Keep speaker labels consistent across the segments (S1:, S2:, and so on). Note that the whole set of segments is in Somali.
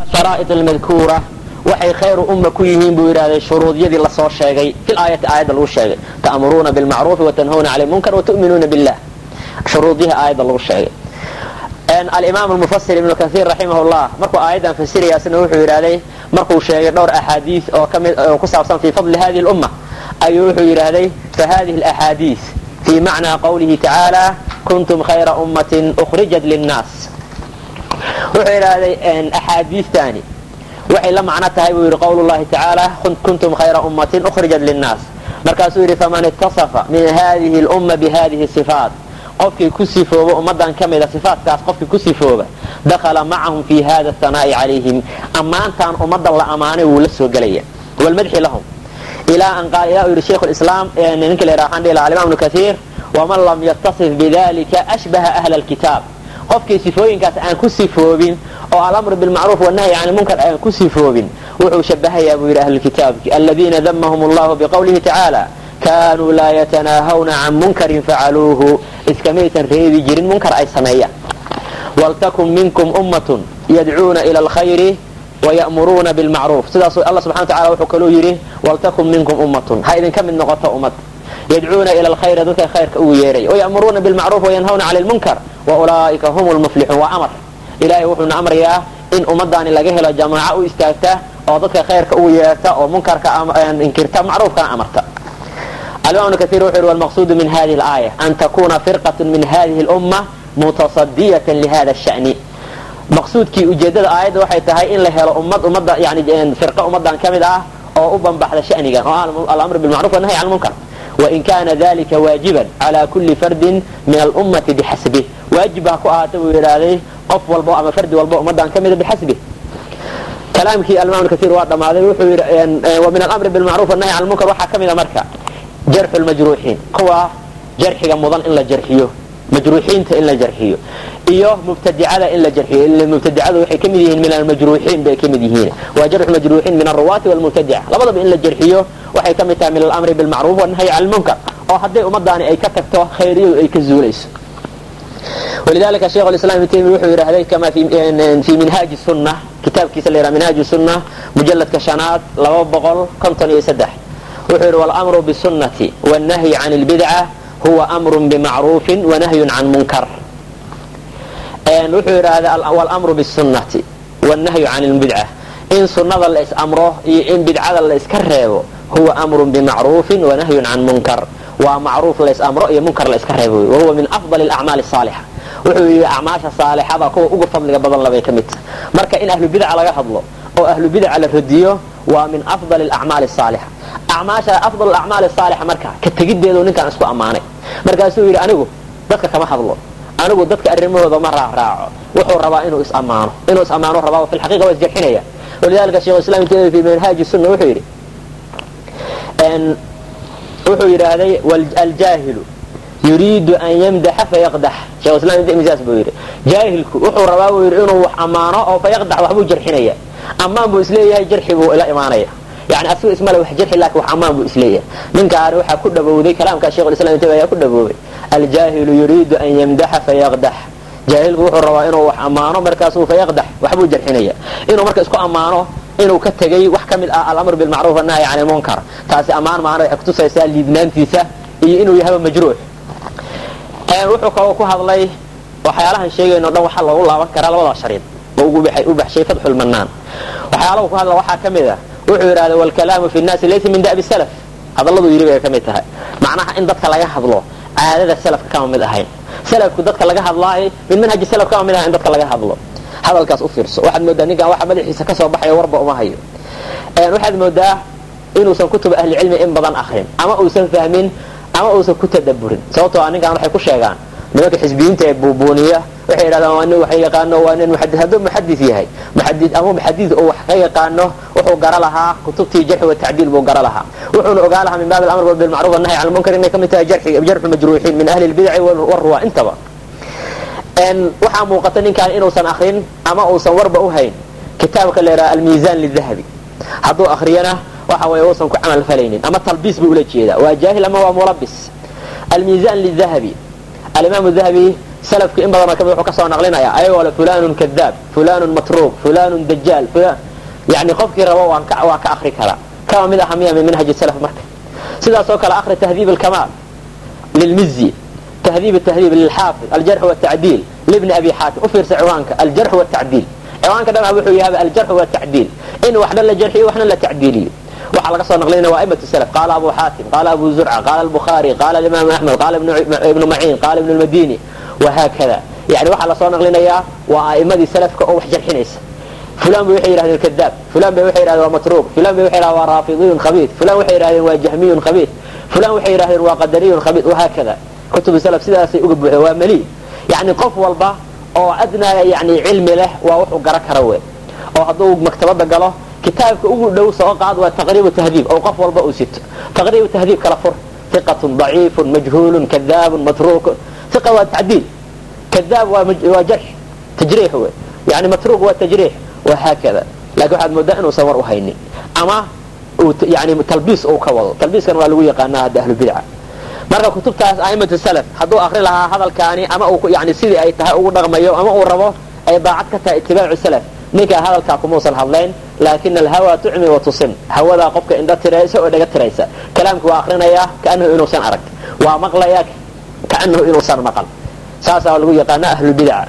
S1: sharaa'id almadkuura waxay khayru umma ku yihiin buu yidhahday shuruudyadii lasoo sheegay fil aayati aayadda lagu sheegay ta'muruuna bilmacruufi watanhawna cani lmunkar watu'minuuna billah shuruudihii aayadda lagu sheegay alimaam almufasir ibnu kaiir raximah llah markuu aayaddan fasirayaasna wuxuu yidhahday markuu sheegay dhowr axaadiis oo kami oo ku saabsan fii fadli hadihi lumma ayuu wuxuu yidhahday fahadihi alaxaadiis fii macnaa qawlihi tacaala kuntum khayra ummatin ukhrijat linnaas wuxuu yidhahday axaadiistaani waxay la macno tahay buu yidhi qowl llahi tacaala kuntum khayra ummatin ukhrijat linnaas markaasuu yidhi faman itasafa min hadihi lumma bihadihi sifaat qofkii ku sifooba ummadan ka mida sifaatkaas qofkii ku sifooba dakhala macahum fi hada hanaa'i calayhim ammaantaan ummadan la ammaanay wuu la soo gelaya walmadxi lahum ilaa an qaal ilaa uu yidhi shaykhu lislaam ninka la yidhaha waxaan dhihi lahaa alimam ibnu kaiir waman lam yatasif bidalika ashbaha ahla alkitaab qofkii sifooyinkaas aan ku sifoobin oo alamru bilmacruuf wanahyi can lmunkar aan ku sifoobin wuxuu shabahayaa buu yidhi ahlulkitaabki aladiina damahum allahu biqowlihi tacaala kaanuu laa yatanaahawna can munkarin facaluuhu iskamaysan reebi jirin munkar ay sameeyaan waltakun minkum ummatun yadcuuna ila alkhayri waya'muruuna bilmacruuf sidaasuu alla subxana wataala wuxuu kaluu yidhi waltakun minkum ummatun ha idinka mid noqoto ummad yadcuuna ila alkhayri dadka khayrka ugu yeeray waya'muruuna bilmacruuf wayanhawna cani lmunkar wa ulaa'ika hum lmuflixuun waa amar ilaahay wuxuuna amrayaa in ummadaani laga helo jamaaco u istaagta oo dadka khayrka ugu yeerta oo munkarka inkirta macruufkana amarta alimam ibnu kaiir wuxuu yidhi walmaqsuudu min hadihi alaaya an takuna firqatu min hadihi lumma mutasadiyatan lihada shani maqsuudkii ujeedada aayadda waxay tahay in la helo ummad ummadda yani firqa ummadan ka mid ah oo u banbaxda shanigan oo alamr bilmacruf wanahy can lmunkar wain kana dalika waajiban cala kuli fardin min alummati bixasbih waajib ha ku ahaata buu yidhaahday qof walbo ama fardi walbo ummadan ka mida bixasbih kalaamkii alimam ibnu kaiir waa dhammaaday wuxuu yidhi wa min alamri bilmacruf wanahy can lmunkar waxaa ka mida marka jarxu lmajruuxiin kuwa jarxiga mudan in la jarxiyo majruuxiinta in la jarxiyo iyo mubtadicada in la jarxiyo ila mubtadicadu waxay kamid yihiin min almajruuxiin bay kamid yihiin waa jarxu majruuxiin min alruwaati walmubtadica labadaba in la jarxiyo waxay ka mid tahay min alamri bilmacruuf wanahyi can lmunkar oo hadday ummadaani ay ka tagto khayriyadu ay ka zuulayso walidalika sheikh islam ibn taymiya wuxuu yidhahday kama fi minhaaji sunna kitaabkiisa la yidhaha minhaaju sunna mujaladka shanaad laba boqol konton iyo saddex wuxuu yidhi walamru bisunnati wannahyi can lbidca huwa amrun bimacruufin wanahyun can munkar wuxuu yidhahda walamru bisunnati wannahyu can lbidca in sunnada la is amro iyo in bidcada la iska reebo huwa amrun bimacruufin wanahyun can munkar waa macruuf la is amro iyo munkar la iska reebo wahuwa min afdal acmaali saalixa wuxuu yidhi acmaasha saalixada kuwa uga fadliga badan labay ka mid tahay marka in ahlu bidca laga hadlo oo ahlu bidca la radiyo waa min afdal acmaali saalixa acmaasha afdal acmaali saalixa marka ka tegiddeedu ninkaan isku ammaanay markaasuu yidhi anigu dadka kama hadlo anigu dadka arrimahooda ma raaraaco wuxuu rabaa inuu is ammaano inuu is ammaano rabaa fi lxaqiqa waa isjarxinaya walidalika sheikh islam ibn taymiya fi manhaaji sunna wuxuu yidhi wuxuu yidhaahday aljaahilu yuriidu an yamdaxa fayaqdax shekh islam ibn taymiya saas buu yidhi jaahilku wuxuu rabaa buu yidhi inuu wax ammaano oo fayaqdax waxbuu jarxinaya ammaan buu isleeyahay jarxi buu ila imaanaya yani asigu ismale wax jarxi laakin wax ammaan buu isleeyahay ninkaani waxaa ku dhawowday kalaamkaa shekh islam ibn taymiya ayaa ku dhawoobay aljaahilu yuriidu an yamdaxa fayaqdax jaahilku wuxuu rabaa inuu wax ammaano markaasuu fayaqdax waxbuu jarxinaya inuu marka isku ammaano inuu ka tegay wax ka mid ah alamr bilmacruuf annahyi can lmunkar taasi ammaan maana waxay kutusaysaa liidnaantiisa iyo inuu yahaba majruux wuxuu kaloo ku hadlay waxyaalahan sheegayno dhan waxaa loogu laaban karaa labada shariid oo u baxshay fatxulmanaan waxyaalahu ku hadla waxaa ka mid ah wuxuu yidhahda wlkalaamu fi nnaasi laysa min da'bi salaf hadalladuu yidhi bay ka mid tahay macnaha in dadka laga hadlo caadada salafka kama mid ahayn salafku dadka laga hadlaayo min manhaji salaf kama mid ahayn in dadka laga hadlo hadalkaas u fiirso waxaad moodaa ninkaan waxa madaxiisa ka soo baxayo warba uma hayo waxaad moodaa inuusan kutub ahlicilmi in badan akrin ama uusan fahmin ama uusan ku tadaburin sababtoo a ninkaan waxay ku sheegaan nimanka xisbiyiinta ee buubuuniya waxay yidhahdaan waa nin wax yaqaano waa nin muxadid hadduu muxadis yahay muxadid ama muxadid oo wax ka yaqaano wuxuu gara lahaa kutubtii jarxi wa tacdiil buu gara lahaa wuxuuna ogaa lahaa min baabi alamr bilmacruuf annahy can lmunkar inay ka mid tahay jarxu majruuxiin min ahli lbidaci waruwa intaba waxaa muuqata ninkaan inuusan akrin ama uusan warba u hayn kitaabka la yidhaha almiizan lidahabi hadduu akriyana waxa weeye uusan ku camal falaynin ama talbiis buu ula jeedaa waa jaahil ama waa mulabis almiizan lidahabi alimaam dahabi salafku in badanoo kamid wuxuu ka soo naqlinaya ayagoo le fulanun kadaab fulanun matruuq fulanun dajaal fulan yani qofkii rabo waan ka waa ka akri karaa kama mid aha miya min manhaji salaf marka sidaasoo kale akri tahdiib alkamaal lilmizi tahdiib tahdiib lilxaafid aljarx wtacdiil libni abi xaatim u fiirsa ciwaanka aljarx wtacdiil ciwaanka dhan wuxuu yahay aljarx wtacdiil in waxna la jarxiyo waxna la tacdiiliyo waxaa laga soo naqlinaya waa aimatu salaf qaala abu xaatim qaala abu zurca qaala albukhaari qaala imaamu axmed qaala ibnu maciin qaala ibnu lmadini wahaakada yani waxaa lasoo naqlinayaa waa a'imadii salafka oo wax jarxinaysa fulan bay waxay yidhahdeen kadaab fulan bay waxay yidhahdeen waa matruuq fulan bay waxay yidhahdeen waa raafidiyun khabiid fulan waxay yidhahdeen waa jahmiyun khabiid fulan waxay yidhahdeen waa qadariyun khabiid wahaakada kutubu salaf sidaasay uga buuxeen waa mali yani qof walba oo adnaa yani cilmi leh waa wuxuu gara kara we oo hadduu maktabada galo kitaabka ugu dhow soo qaad waa taqriibu tahdiib oo qof walba uu sito taqriibu tahdiib kala fur iqatun daciifun majhuulun kadaabun matruukun iqa waa tacdiil kadaab waa jarx tajriix we yani matruuq waa tajriix wahaakada lakin waxaad moodaa inuusan war u haynin ama yani talbiis uu ka wado talbiiskan waa lagu yaqaanaa hadda ahlubidca marka kutubtaas aimatu salaf hadduu akri lahaa hadalkaani ama uu yani sidii ay tahay ugu dhaqmayo ama uu rabo ay daacad ka tahay itibaacu salaf ninkaa hadalkaa kumuusan hadlayn laakin alhawa tucmi wa tusim hawadaa qofka indho tiraysa oo dhaga tiraysa kalaamki waa akrinayaa kaanahu inuusan arag waa maqlayaa kaanahu inuusan maqal saasaa lagu yaqaana ahlubidaca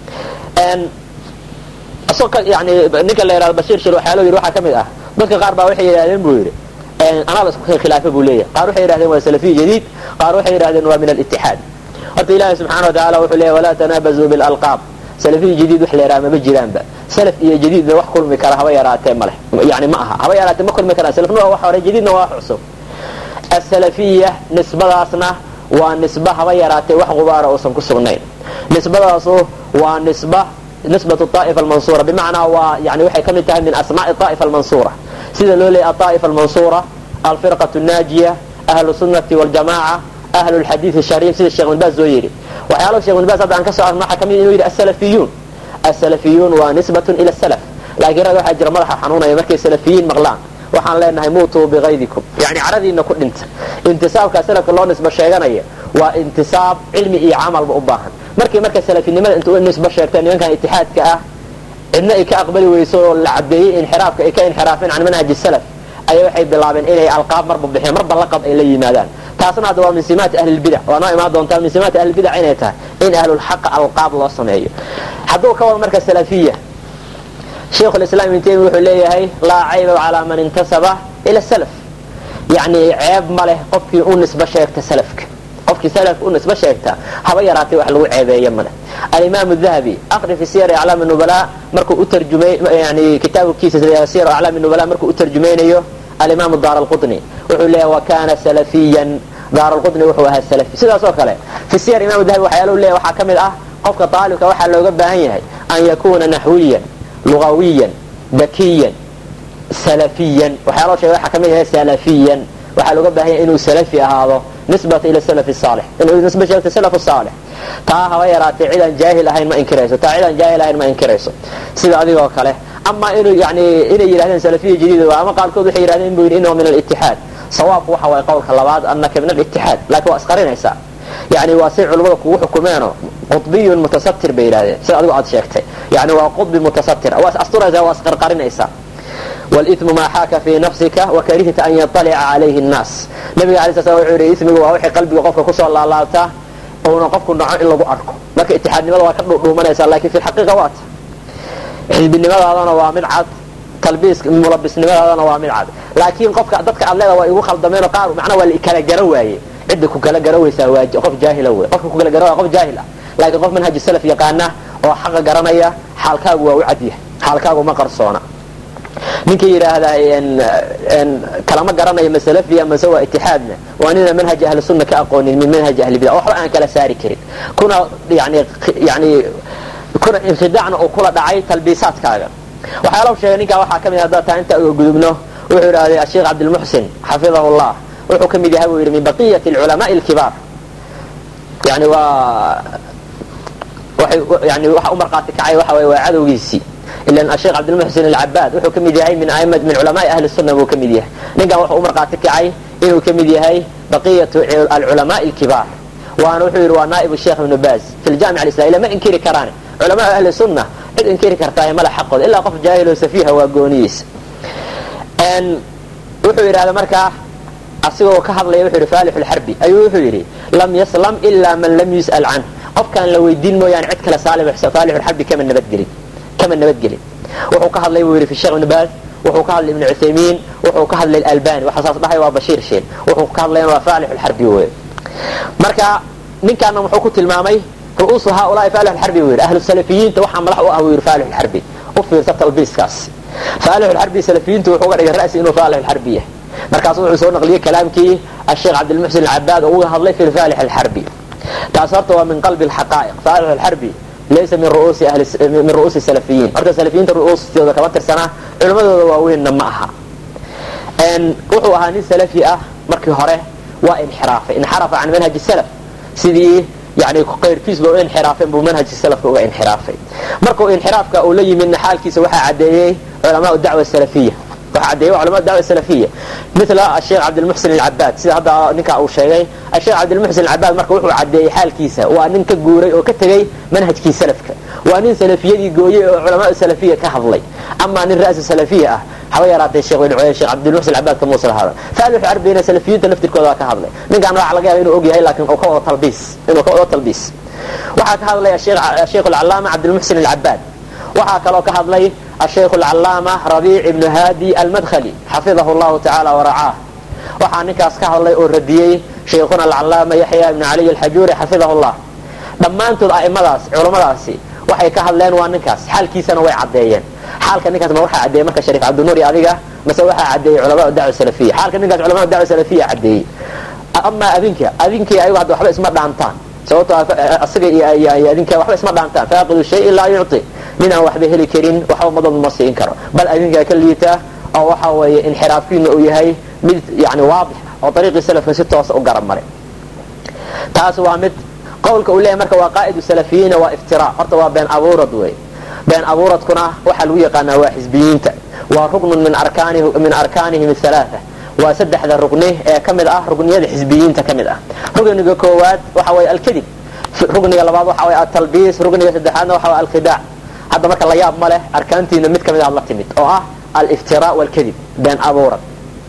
S1: yani ninka la yihahdo bashiir shir waxaa loo yidhi waxaa ka mid ah dadka qaar baa waxay yidhahdeen buu yidhi anaa la isku khilaafa buu leeyahay qaar waxay yidhahdeen waa salafiy jadiid qaar waxay yidhahdeen waa min alitixaad horta ilaahi subxana wa tacala wuxuu leeyahy walaa tanaabazuu bilalqaab salafiy jadiid wax la yidhaha maba jiraanba salaf iyo jadiidna wax kulmi kara haba yaraatee maleh yani ma aha haba yaraatee ma kulmi karaan salafna waa wax hore jadiidna waa wax cusub asalafiya nisbadaasna waa nisba haba yaraatee wax gubaara uusan ku sugnayn nisbadaasu waa nisba nisbatu aa'ifa almansuura bimacnaa waa yani waxay ka mid tahay min asmaa'i aa'ifa almansuura sida loo leeyay aaa'ifa almansuura alfirqatu naajiya ahlu sunnati waljamaca ahlu lxadiidi shariif sida sheekh binbaas soo yidhi waxyaalaha sheekh binbaas hadda aan ka soo arn waxaa kamid inuu yidhi asalafiyuun asalafiyuun waa nisbatun ila salaf laakiin rag waxaa jira madaxa xanuunaya markay salafiyiin maqlaan waxaan leenahay muutuu bikaydikum yani caradiina ku dhinta intisaabkaa salafka loo nisbo sheeganaya waa intisaab cilmi iyo camalba u baahan markii marka salafinimada inta u nisbo sheegteen nimankan itixaadka ah cidna ay ka aqbali weyso oo la cadeeyey inxiraafka ay ka inxiraafeen can manhaji salaf ayaa waxay bilaabeen inay alqaab marba bixiyaan marba laqab ay la yimaadaan taasna hadda waa min simaati ahlilbidac waa noo imaan doontaa min simaati ahlilbidac inay tahay in ahlulxaqa alqaab loo sameeyo hadduu ka wado marka salafiya sheikhu lislaam ibn taymiya wuxuu leeyahay laa cayba calaa man intasaba ila salaf yani ceeb ma leh qofkii u nisbo sheegta salafka qofkii salafka u nisbo sheegta haba yaraatay wax lagu ceebeeyo male alimaam dahabi aqri fi siyar aclaam nubala markuu u tarjumay yani kitaabkiisa siyar aclaam nubala markuu u tarjumaynayo alimaam daar alqutni wuxuu leeyahay wa kana salafiyan daar alqutni wuxuu ahaa salafi sidaas oo kale fi siyar imam dahabi waxyaala leeyahay waxaa ka mid ah qofka daalibka waxaa looga baahan yahay an yakuna naxwiyan lugawiyan dakiyan salafiyan waxyaalo sheega waxaa kamid yahay salafiyan waxaa looga baahan yahay inuu salafi ahaado nisbata ila salafi saalix inuu nisba sheegto salaf saalix taa haba yaraatee cid aan jaahil ahayn ma inkirayso taa cid aan jaahil ahayn ma inkirayso sida adigoo kale ama inuu yani inay yidhahdeen salafiya jadiid ama qaarkood waxay yidhahdeen inuu yidhi inahu min alitixaad sawaabku waxa waye qowlka labaad annaka min alitixaad laakiin waa isqarinaysaa yani waa say culimmada kugu xukumeeno qudbiyun mutasatir bay yidhahdeen sida adigu aad sheegtay yani waa qudbi mutasatir waa is asturaysaa waa isqarqarinaysaa wlithmu maa xaaka fii nafsika wakarihta an yaطalica calayhi nnaas nabiga alay sl slam wuxuu yidhi ismigu waa wixii qalbiga qofka kusoo laalaabta uuna qofku naco in lagu arko marka itixaadnimada waa ka dhuudhuumanaysaa lakin fi lxaqiiqa waa ta xisbinimadaadana waa mid cad talbiis mulabisnimadaadana waa mid cad laakiin qofka dadka aad leeda waa igu khaldameen qaar macnaa waa kala gara waaye cidda ku kala gara weysaa waa qof jaahila wey qofka ku kala gara waa qof jaahil ah laakiin qof manhaji salaf yaqaana oo xaqa garanaya xaalkaagu waa u cadyahay xaalkaagu ma qarsoona ninka yidhaahdaa kalama garanayo masalafiya mase waa itixaadna waa nina manhaji ahli sunna ka aqoonin min manhaji ahli bida waxba aan kala saari karin kuna yani yani kuna inkidaacna uu kula dhacay talbiisaadkaaga waxyaala sheegay ninkaa waxaa kamid haddaa taa inta uga gudubno wuxuu yidhahday asheekh cabdilmuxsin xafidahu llah wuxuu ka mid yahay buu yidhi min baqiyati alculamaai alkibaar yani waa yani waxa u markhaati kacay waxa weye waa cadowgiisii ilan asheekh cabdilmuxsin alcabaad wuxuu ka mid yahay min aimad min culamaai ahli sunna buu ka mid yahay ninkan wuxuu u markhaati kacay inuu ka mid yahay baqiyatu alculamaai alkibaar waana wuxuu yidhi waa naa'ib sheekh ibnu baaz fi ljamic alislami lama inkiri karaane culamaa ahli sunna cid inkiri kartaa mala xaqooda ilaa qof jaahilo safiiha waa gooniyiisa wuxuu yidhahda markaa asigoo ka hadlaya wuxuu yidhi faalix lxarbi ayuu wuxuu yidhi lam yaslam ilaa man lam yus'al canh qofkaan la weydiin mooyaane cid kale faalix lxarbi kama nabadgelin kama nabadgelin wuxuu ka hadlay buu yidhi fi sheekh ibnu baaz wuxuu ka hadlay ibnu cuthaymiin wuxuu ka hadlay albani waxa saas dhahay waa bashiir sheen wuxuu ka hadlayan waa faalix lxarbi wey marka ninkaana muxuu ku tilmaamay ru'uusu haaulaai faalix lxarbi buu yidhi ahlu salafiyiinta waxaa madax u ah buu yidhi faalix lxarbi u fiirsa talbiiskaas faalix lxarbi salafiyiintu wuxuu uga dhigay ra'si inuu faalix lxarbi yahay markaasu wuxuu soo naqliyey kalaamkii asheekh cabdilmuxsin alcabaad oo uga hadlay fi faalix alxarbi taas horta waa min qalbi alxaqaa'iq faalix alxarbi laysa min ru'uusi ahli min ru'uusi salafiyiin horta salafiyiinta ru'uustooda kama tirsanaa culimmadooda waaweynna ma aha wuxuu ahaa nin salafi ah markii hore waa inxiraafay inxarafa can manhaji salaf sidii yani qayrkiisba u inxiraafeen buu manhajka salafka uga inxiraafay markuu inxiraafka uu la yimidna xaalkiisa waxaa cadeeyey culamaa dacwa salafiya waxaa cadeeyey culama dacwa salafiya mila asheekh cabdilmuxsin alcabaad sida hadda ninka uu sheegay asheekh cabdilmuxsin alcabaad marka wuxuu cadeeyey xaalkiisa waa nin ka guuray oo ka tegey manhajkii salafka waa nin salafiyadii gooyey oo culamaa salafiya ka hadlay amaa nin ra'su salafiya ah haba yaraatay sheekh sheekh cabdilmuxsin alcabaad ka muusa lahaada faalix arbina salafiyiinta laftirkooda waa ka hadlay ninkaan waxaa laga yaaba inuu og yahay laakiin uu ka wado talbiis inuu ka wado talbiis waxaa ka hadlay sheekh alcalaama cabdilmuxsin alcabaad waxaa kaloo ka hadlay الشيخ العلامة ربيع بن هادي المدخلي حفظه الله تعالى ورعاه waxaa ninkaas ka hadlay oo radiyey sheikhuna alcalaama yaxya ibn caliy alxajuuri xafidahu llah dhammaantood a'imadaas culummadaasi waxay ka hadleen waa ninkaas xaalkiisana way caddeeyeen xaalka ninkaas ma waxaa caddeeyey marka shariif cabdinuur iyo adiga mase waxaa caddeeyey culamaa dacwa salafiya xaalka ninkaas culamaa dacwa salafiya caddeeyey amaa adinka adinkii ayagu hadda waxba isma dhaantaan sababto asiga iyo adinka waxba isma dhaantaan faaqidu shayin laa yucطi nin aan waxba heli karin waxba madad ma siin karo bal adinkaa ka liita oo waxa weeye inxiraafkiina uu yahay mid yani waadix oo ariiqii salafka si toosa u garab maray taas waa mid qowlka uu leeyahy marka waa qaa'idu salafiyiina waa iftira horta waa been abuurad wey been abuuradkuna waxaa lagu yaqaanaa waa xisbiyiinta waa ruknun min min arkaanihim halaaa waa saddexda rugni ee ka mid ah rugniyada xisbiyiinta ka mid ah rugniga koowaad waxa way alkadib rugniga labaad waxa way atalbiis rugniga saddexaadna waxa way alkhidaac hadda marka la yaab ma leh arkaantiina mid kamid aad la timid oo ah aliftira wlkadib been abuurad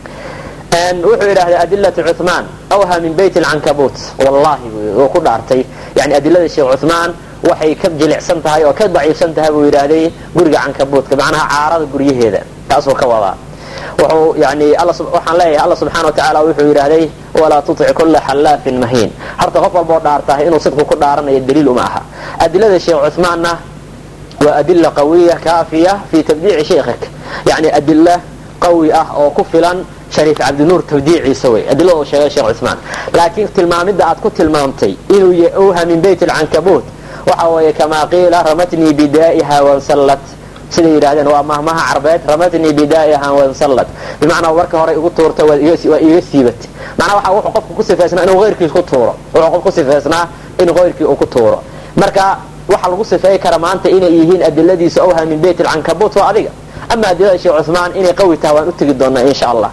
S1: wuxuu yidhahday adilatu cuثmaan awha min bayt lcankabuut wallahi uu ku dhaartay yani adilada sheekh cuثmaan waxay ka jilicsan tahay oo ka daciifsan tahay buu yidhaahday guriga cankabuutka macnaha caarada guryaheeda taasuu ka wadaa wuxuu yani waxaan leeyahay alla subxana wa tacaala wuxuu yidhaahday walaa tutic kula xallaafin mahiin horta qof walboo dhaartahay inuu sidku ku dhaaranayo daliil uma aha adilada sheekh cuثmaanna waa adila qawiya kaafiya fi tabdiici sheikhik yani adila qawi ah oo ku filan shariif cabdinuur tabdiiciisa wey adilada uu sheegay sheekh cuثmaan laakiin tilmaamidda aad ku tilmaamtay inuu yawha min bayt lcankabuut waxa weeye kamaa qiila ramatnii bidaa'iha wansallad siday yidhahdeen waa mahmaha carbeed ramatnii bidaa'iha wansallad bimacnaa marka hore igu tuurta waa iiga siibat macnaa waxa wuxuu qofku ku sifaysnaa inuu keyrkiis ku tuuro wuxuu qof ku sifaysnaa in keyrkii uu ku tuuro marka waxa lagu sifeey kara maanta inay yihiin adiladiisa awha min bayt lcankabuut waa adiga ama adilada sheekh cuثmaan inay qawi tahay waan u tegi doonaa insha allah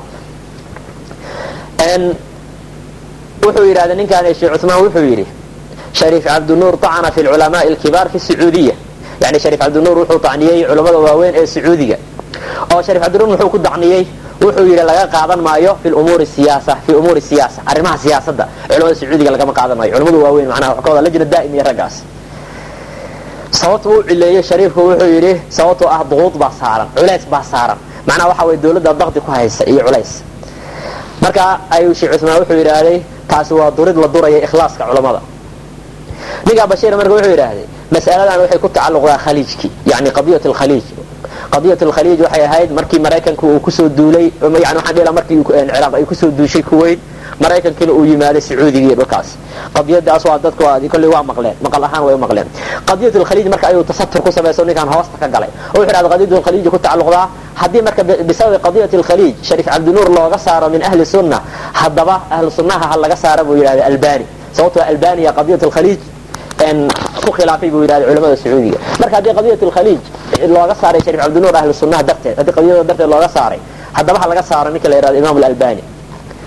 S1: wuxuu yidhahda ninkaan sheekh cuثmaan wuxuu yidhi shariif cabdinuur طacna fi lculamaءi اlkibaar fi sacuudiya yani shariif cabdinuur wuxuu dacniyey culamada waaweyn ee sacuudiga oo shariif cabdinuur muxuu ku dacniyey wuxuu yidhi laga qaadan maayo fi umuuri siyaasa fi umuuri siyaasa arrimaha siyaasadda culamada sacuudiga lagama qaadan maayo culamada waaweyn macnaha waxa ka wada lajna daa'im iyo raggaas sababta uu cileeyey shariifku wuxuu yidhi sababtoo ah duquud baa saaran culays baa saaran macnaha waxa weye dawladda daqdi ku haysa iyo culays marka ayuu sheekh cuثmaan wuxuu yidhaahday taasi waa durid la duraya ikhlaaska culamada ninkaa bashiir marka wuxuu yidhaahday mas'aladan waxay ku tacalluqdaa khaliijkii yani qadiyat alkhaliij qadiyat alkhaliij waxay ahayd markii maraykanku uu kusoo duulay yani waxaan dhihi markii ciraaq ay kusoo duushay kuwait maraykankiina uu yimaaday sacuudiga dhulkaas qadiyadaas waa dadku kolley waa maqleen maqal ahaan way u maqleen qadiyat alkhaliij marka ayuu tasatur ku samayso ninkaan hoosta ka galay oo wuxuu yidhahda qadiyat alkhaliij ku tacalluqdaa haddii marka bisababi qadiyat alkhaliij shariif cabdinuur looga saaro min ahli sunna haddaba ahlu sunnaha ha laga saara buu yidhahda albani sababtoo albaniya qadiyat alkhaliij ku khilaafay buu yidhahda culamada sacuudiga marka haddii qadiyat alkhaliij looga saaray shariif cabdinuur ahlu sunnaha darteed haddii qadiyada darteed looga saaray haddaba ha laga saaro ninka la yidhahdo imam alalbani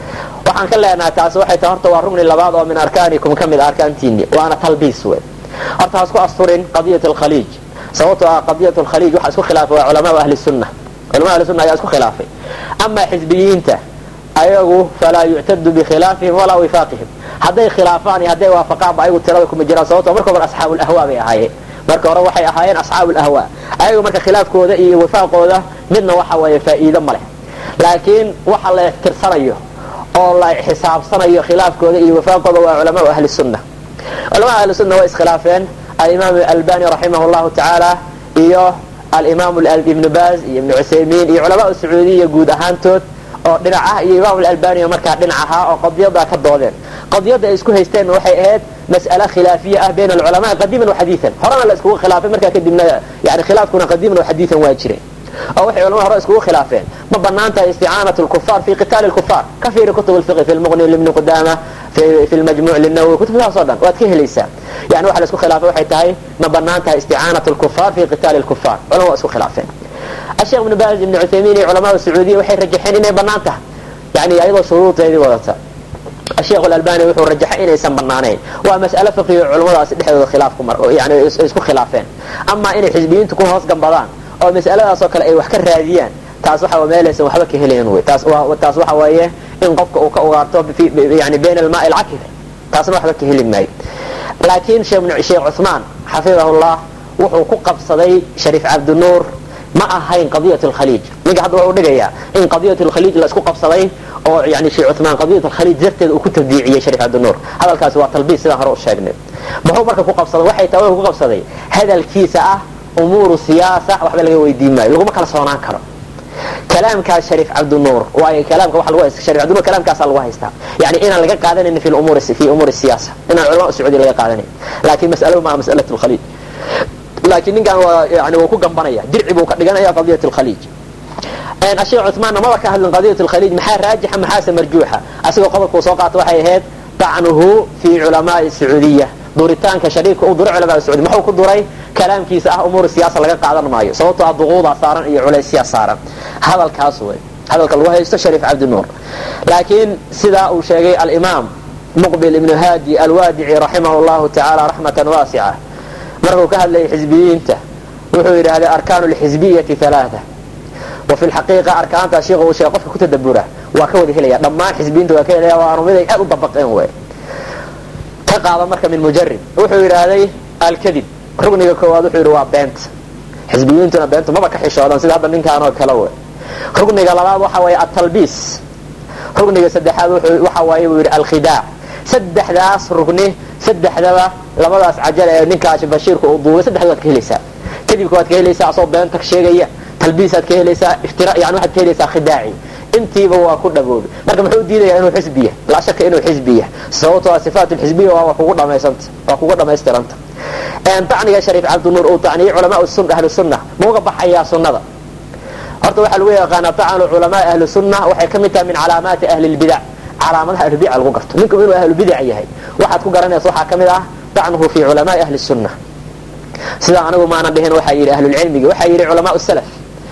S1: waxaan ka leenahay taasi waxay tahay horta waa rugni labaad oo min arkaanikum ka mid a arkaantiini waana talbiis wey horta ha isku asturin qadiyat alkhaliij sababtoo ah qadiyat alkhaliij waxaa isku khilaafay waa culamaa ahli sunna culamaa ahli sunna ayaa isku khilaafay amaa xisbiyiinta ayagu falaa yuctadu bikhilaafihim walaa wifaaqihim hadday khilaafaan iyo hadday waafaqaanba ayagu tirada kuma jiraan sababtoo marka hore asxaabu lahwa bay ahaayeen marka hore waxay ahaayeen asxaabu lahwa ayagu marka khilaafkooda iyo wifaaqooda midna waxa weeye faa'iido ma leh laakiin waxa la tirsanayo oo la xisaabsanayo khilaafkooda iyo wifaaqooda waa culamaa ahli sunna culamaa ahli sunna way iskhilaafeen alimaam albani raximah llahu tacaala iyo alimaam ibnu baaz iyo ibnu cuthaymiin iyo culamaa sacuudiya guud ahaantood oo dhinac ah iyo imaam albani markaa dhinac ahaa oo qadiyada ka doodeen qadiyada ay isku haysteen waxay ahayd mas'ale khilaafiya ah bayna alculamaa qadiiman waxadiian horena la iskugu khilaafay markaa kadibna yani khilaafkuna qadiiman waxadiian waa jireen oo waxay culamada hore iskugu khilaafeen ma banaan tahay isticaanat lkufaar fi qitaali lkufaar ka fiiri kutub lfiqi fi lmuqni libni qudama fi lmajmuc linawowi kutubtaas o dhan waad ka helaysaa yani waxa la isku khilaafay waxay tahay ma banaan tahay isticaanat lkufaar fi qitaali lkufaar culama waa isku khilaafeen الشيخ ابن باز ابن عثيمين علماء السعودية waxay rajaxeen inay banaan tahay yani ayadoo shuruudeedii wadata الشيخ الألباني wuxuu rajaxay inaysan banaanayn waa mas'ale fiqhiga culamadaasi dhexdooda khilaaf ku mar yani isku khilaafeen ama inay xisbiyiintu ku hoos gambadaan oo mas'aladaas oo kale ay wax ka raadiyaan taas waxa meelaysan waxba ka helayn wey taas waa taas waxa weeye in qofka uu ka ugaarto yani bayna almaa alcakir taasna waxba ka heli maayo laakiin sheekh cuثmaan xafidahullah wuxuu ku qabsaday shariif cabdinuur ma ahayn qadiyat alkhaliij ninka hadda wuxuu dhigayaa in qadiyat alkhaliij la isku qabsaday oo yani sheekh cuthmaan qadiyat alkhaliij darteeda uu ku tabdiiciyey shariif cabdinuur hadalkaasi waa talbiis sidaan hore u sheegnay muxuu marka ku qabsaday waxay tahay wuxuu ku qabsaday hadalkiisa ah umuuru siyaasa waxba laga weydiin maayo laguma kala soonaan karo kalaamkaas shariif cabdinuur waayo kalaamka waxa lagu haysta shariif cabdinuur kalaamkaasaa lagu haystaa yani inaan laga qaadanayn fi umuuri fi umuuri siyaasa inaan culama sacuudi laga qaadanayn laakiin mas'aladu maa mas'alat alkhaliij laakiin ninkan waa yani wuu ku gambanaya dirci buu ka dhiganaya qadiyat alkhaliij asheekh cuthmaanna maba ka hadlin qadiyat alkhaliij maxaa raajixa maxaase marjuuxa asigoo qodobkuu soo qaato waxay ahayd dacnuhu fi culamaai sacuudiya duritaanka shariifka uu duray culamaa sacuudi muxuu ku duray kalaamkiisa ah umuur siyaasa laga qaadan maayo sababtoo ah duquudaa saaran iyo culaysyaa saaran hadalkaas wey hadalka lagu haysto shariif cabdinuur laakiin sidaa uu sheegay alimaam muqbil ibnu haadi alwaadici raximah llahu tacaala raxmatan waasica markuu ka hadlayay xisbiyiinta wuxuu yidhaahday arkaanu lxisbiyati alaaa wa fi lxaqiiqa arkaanta sheikh uu sheegay qofka ku tadabura waa ka wada helaya dhammaan xisbiyiinta waa ka helaya waanu mid ay aad u dabaqeen wey ka qaada marka min mujarib wuxuu yidhaahday alkadib rugniga koowaad wuxuu yidhi waa beenta xisbiyiintuna beentu maba ka xishoodan sida hadda ninkaan oo kale wey rugniga labaad waxa weeye atalbiis rugniga saddexaad waxa waaye buu yidhi alkhidaac saddexdaas rugni saddexdaba labadaas cajal ee ninkaasi bashiirka uu duubay saddexda waad ka helaysaa kadibka waad ka helaysaa asoo beenta sheegaya talbiisaad ka helaysaa iftira yani waxaad ka helaysaa khidaaci intiiba waa ku dhaboobay marka muxuu diidayaa inuu xisbiya laa shaka inuu xisbiya sababtoo sifaat lxisbiya waa kugu dhamaysanta waa kugu dhamaystiranta tacniga shariif cabdinuur uu tacniyay culamaa ahlu sunna ma uga baxayaa sunnada horta waxaa lagu yaqaanaa tacanu culamaa ahli sunna waxay ka mid tahay min calaamaati ahli lbidac calaamadaha ahlubidac lagu garto ninku inuu ahlubidac yahay waxaad ku garanaysa waxaa ka mid ah tacnuhu fi culamaai ahli sunna sidaa anigu maanan dhihin waxaa yidhi ahlulcilmigi waxaa yidhi culamaa salaf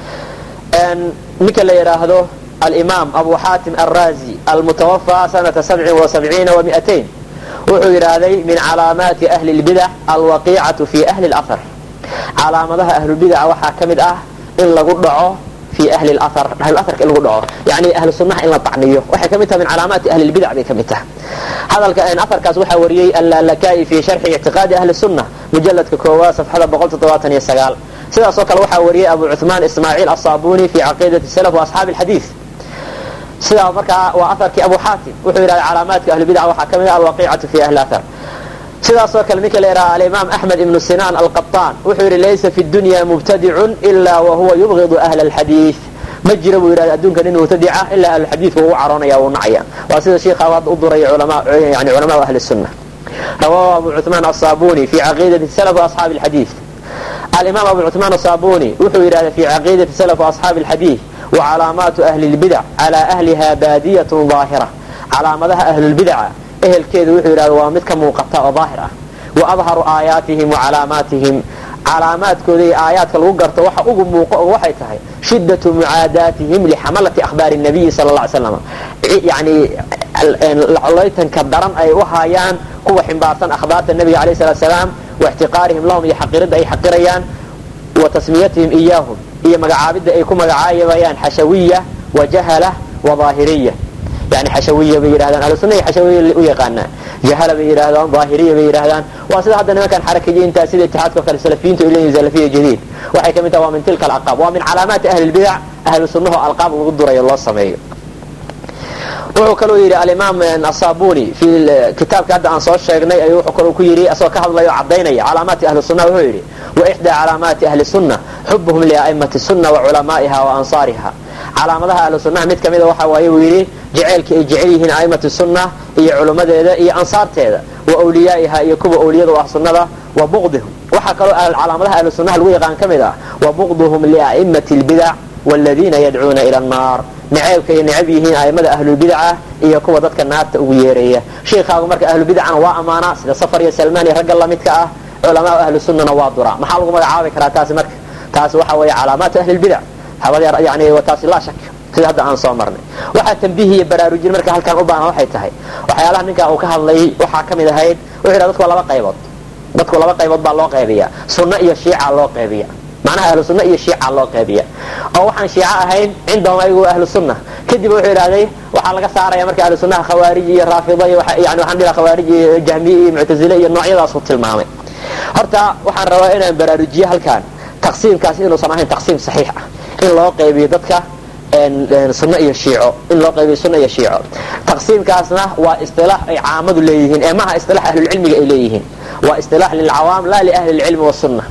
S1: ninka la yidhaahdo alimaam abu xaatim alrazi almutawafaa sanata sabcin wa sabciina wa miatain wuxuu yidhaahday min calaamaati ahli lbidac alwaqiicatu fi ahli lafar calaamadaha ahlubidaca waxaa ka mid ah in lagu dhaco fi ahli lahar ahluaharka in lagu dhaco yani ahlu sunnaha in la tacniyo waxay ka mid tahay min calaamaati ahli lbidac bay ka mid tahay hadalka aharkaas waxaa wariyey allalakai fi sharxi ictiqaadi ahli sunna mujaladka koowaad safxada sidaasoo kale waxaa wariyey abu cuثmaan ismaaciil asabuni fi caqiidati salaf wa asxaabi alxadiid sidaa markaa waa aharkii abu xaatim wuxuu yidhahda calaamaadka ahlubidac waxaa ka mid ah alwaqiicatu fi ahli ahar sidaasoo kale ninka la yidhaha alimaam axmed ibnu sinaan alqaطaan wuxuu yidhi laysa fi dunya mubtadicun ila wahuwa yubgidu ahla alxadiid ma jira buu yidhahda adduunka nin mubtadica ilaa ahluxadiidka ugu caroonaya u nacaya waa sida sheikha hadda u duraya yani culamaau ahli sunna rawahu abu cuثmaan asabuni fi caqiidati salaf wa asxaabi alxadiid alimaam abu cuثmaan asabuni wuxuu yidhahda fi caqiidati salaf wa asxaabi alxadiid wacalaamaatu ahli lbidac calaa ahliha baadiyatun daahira calaamadaha ahlulbidaca ehelkeedu wuxuu yidhahda waa mid ka muuqata oo daahir ah wa adharu aayaatihim wa calaamaatihim calaamaadkooda iyo aayaadka lagu garto waxa ugu muuqo oo waxay tahay shiddatu mucaadaatihim lixamalati akhbaari nabiyi sala alla ly slam yani colaytanka daran ay u haayaan kuwa ximbaarsan akhbaarta nebiga alayh salatu salaam wa ixtiqaarihim lahum iyo xaqiridda ay xaqirayaan wa tasmiyatihim iyaahum iyo magacaabidda ay ku magacaabayaan xashawiya wa jahala wa daahiriya yani xashawiya bay yidhahdaan ahlusunna iyo xashawiya u yaqaanaan jahala bay yidhahdaan daahiriya bay yidhahdaan waa sida hadda nimankan xarakayiinta sida itixaadka kale salafiyiintu ay leeyihin salafiya jadiid waxay ka mid tahay waa min tilka alaqaab waa min calaamaati ahli lbidac ahlu sunnaho alqaab lagu durayo loo sameeyo wuxuu kaloo yidhi alimaam asabuni fi kitaabka hadda aan soo sheegnay ayuu wuxuu kaloo ku yidhi asagoo ka hadlayo cadaynaya calaamaati ahli sunna wuxuu yidhi wa ixdaa calaamaati ahli sunna xubuhum lia'imati sunna wa culamaa'iha wa ansaariha calaamadaha ahlu sunnaha mid kamida waxa waaye uu yidhi jaceylka ay jecel yihiin a'imatu sunna iyo culummadeeda iyo ansaarteeda wa wliyaa'iha iyo kuwa owliyada u ah sunnada wa buqdihum waxaa kaloo calaamadaha ahlu sunnaha lagu yaqaan ka mid ah wa buqduhum lia'imati lbidac wladiina yadcuuna ila annaar naceebka ay necab yihiin aimada ahlulbidaca iyo kuwa dadka naarta ugu yeeraya sheikaagu marka ahlubidacana waa ammaanaa sida safar iyo salmaan iyo ragga lamidka ah culamaa ahlu sunnana waa duraa maxaa lagu magacaabi karaa taasi marka taasi waxa weeye calaamaatu ahlilbidac yani taasi laa shak sida hadda aan soo marnay waxaa tambiih iyo baraarujin marka halkaan u baahan waxay tahay waxyaalaha ninkaa uu ka hadlayay waxaa ka mid ahayd wuxuu yidhaha dadku waa laba qaybood dadku laba qaybood baa loo qaybiya sunno iyo shiica loo qaybiya macnaha ahlu sunna iyo shiica loo qaybiya oo waxaan shiico ahayn cindahum ayagu ahlu sunna kadib wuxuu idhahday waxaa laga saaraya marka ahlu sunnaha khawaarij iyo raafida iyo yani waxaan dhiha khawaarij iyo jahmiye iyo muctazile iyo noocyadaasuu tilmaamay horta waxaan rabaa inaan baraarujiyo halkaan taqsiimkaas inuusan ahayn taqsiim saxiix ah in loo qaybiyo dadka sunno iyo shiico in loo qaybiyo sunno iyo shiico taqsiimkaasna waa isilaax ay caamadu leeyihiin ee maha isilaax ahlulcilmiga ay leeyihiin waa isilaax lilcawaam laa liahli lcilmi wasunna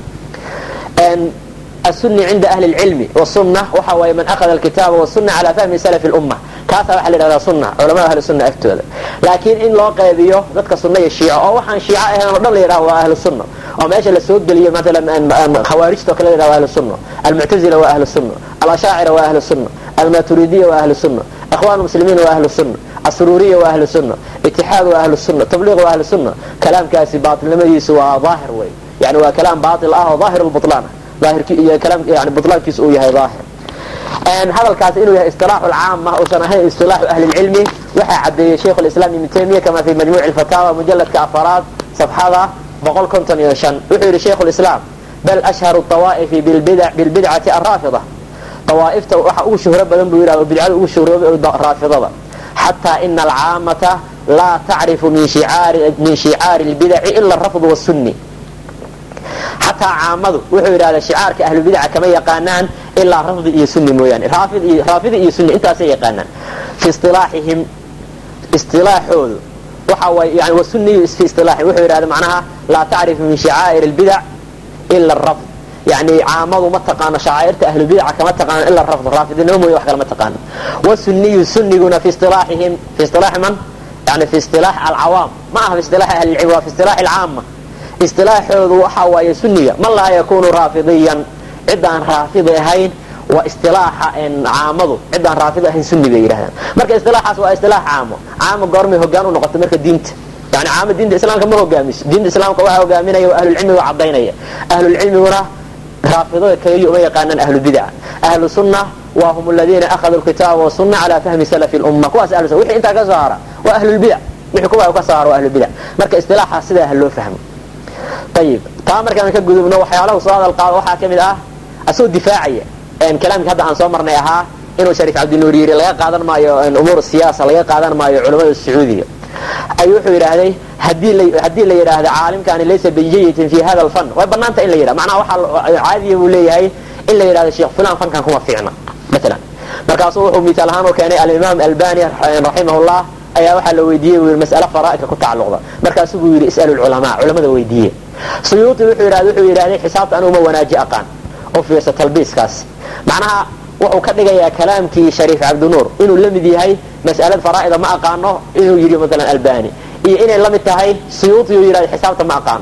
S1: السني عند أهل العلم والسنة وحوى من أخذ الكتاب والسنة على فهم سلف الأمة كاسا waxa la yidhahdaa sunna culamada ahlu sunna agtooda laakiin in loo qaybiyo dadka sunna iyo shiico oo waxaan shiico ahayn oo dhan la yidhaha waa ahlu sunna oo meesha la soo geliyo maalan khawaarijta oo kale la yidhaha waa ahlu sunna almuctazila waa ahlu sunna alashaacira waa ahlu sunna almaturidiya waa ahlu sunna ikhwan muslimiin waa ahlu sunna asruuriya waa ahlu sunna itixaad waa ahlu sunna tabliiq waa ahlu sunna kalaamkaasi baatilnimadiisu waa daahir wey yani waa kalaam baatil ah oo daahir lbutlaan yani bulaankiisu uu yahay aahir hadalkaas inuu yahay isilaaxu lcaama uusan ahayn isilaaxu ahli lcilmi waxaa cadeeyey shaikh islam ibn taymiya kama fi majmuuc fataawa mujaladka afaraad safxada boqol konton iyo shan wuxuu yihi shaikh lislaam bal ashharu awaa'ifi bilbidcati araafida awaaifta waxa ugu shuhro badan buu yidhah bidcada ugu shuhroobay raafidada xataa ina alcaamata laa tacrifu min shicaari lbidaci ila rafd wsunni xataa caamadu wuxuu yidhahdaa shicaarka ahlubidaca kama yaqaanaan ilaa rafdi iyo sunni mooyaane raafidi iyo sunni intaasay yaqaanaan fi isilaaxihim isilaaxoodu waxa way yani wasuniyu fi isilaaxihim wuxuu yidhahda macnaha laa tacrifu min shacaa'ir albidac ila arafd yani caamadu ma taqaano shacaa'irta ahlubidaca kama taqaano ila rafd raafidinimo mooya wax kale ma taqaano wasuniyu sunniguna fi isilaaxihim fi isilaaxi man yani fi isilaax alcawaam ma aha fi isilaaxi ahli lcilm waa fi isilaaxi alcaama isilaaxoodu waxa waaye sunniga man laa yakunu raafidiyan cidaan raafidi ahayn waa isilaaxa caamadu cidaan raafid ahayn sunni bay yidhahdaan marka isilaaxaas waa isilaax caamo caamo goormay hogaan u noqotay marka diinta yani caamo diinta islaamka ma hogaamiso diinta islaamka waxaa hogaaminaya ahlulcilmiga cadaynaya ahlulcilmiguna raafidada kaliya uma yaqaanaan ahlubidaca ahlu sunna waa hum aladiina akhaduu lkitaaba wasuna calaa fahmi salafi lumma kuwaas ahlu wixii intaa ka soo hara waa ahlulbidac wixii kuwa ka soo hara waa ahlubidac marka isilaaxaas sidaa ha loo fahmo ayib taa markaan ka gudubno waxyaalahu soo hadal qaado waxaa ka mid ah asagoo difaacaya kalaamkii hadda aan soo marnay ahaa inuu shariif cabdinuur yiri laga qaadan maayo umuur siyaasa laga qaadan maayo culamada sacuudiga ayuu wuxuu yidhaahday haddii la yidhaahda caalimkani laysa bijayitin fi hada alfan way banaanta in la yidhah macnaha waxaa caadiya buu leeyahay in la yidhahdo sheekh fulan fankan kuma fiicna maalan markaasuu wuxuu misaal ahaan u keenay alimaam albani raximahullah ayaa waxaa la weydiiyey buu mas'ale faraa'idka ku tacalluqda markaasuu buu yidhi is'alu lculamaa culamada weydiiye suyuuti wuxuu yidhahda wuxuu yidhahday xisaabta anigu ma wanaaji aqaan u fiirsa talbiiskaas macnaha wuxuu ka dhigayaa kalaamkii shariif cabdinuur inuu la mid yahay mas'alad faraa'ida ma aqaano inuu yidhi maalan albani iyo inay la mid tahay suyuuti uu yidhahda xisaabta ma aqaano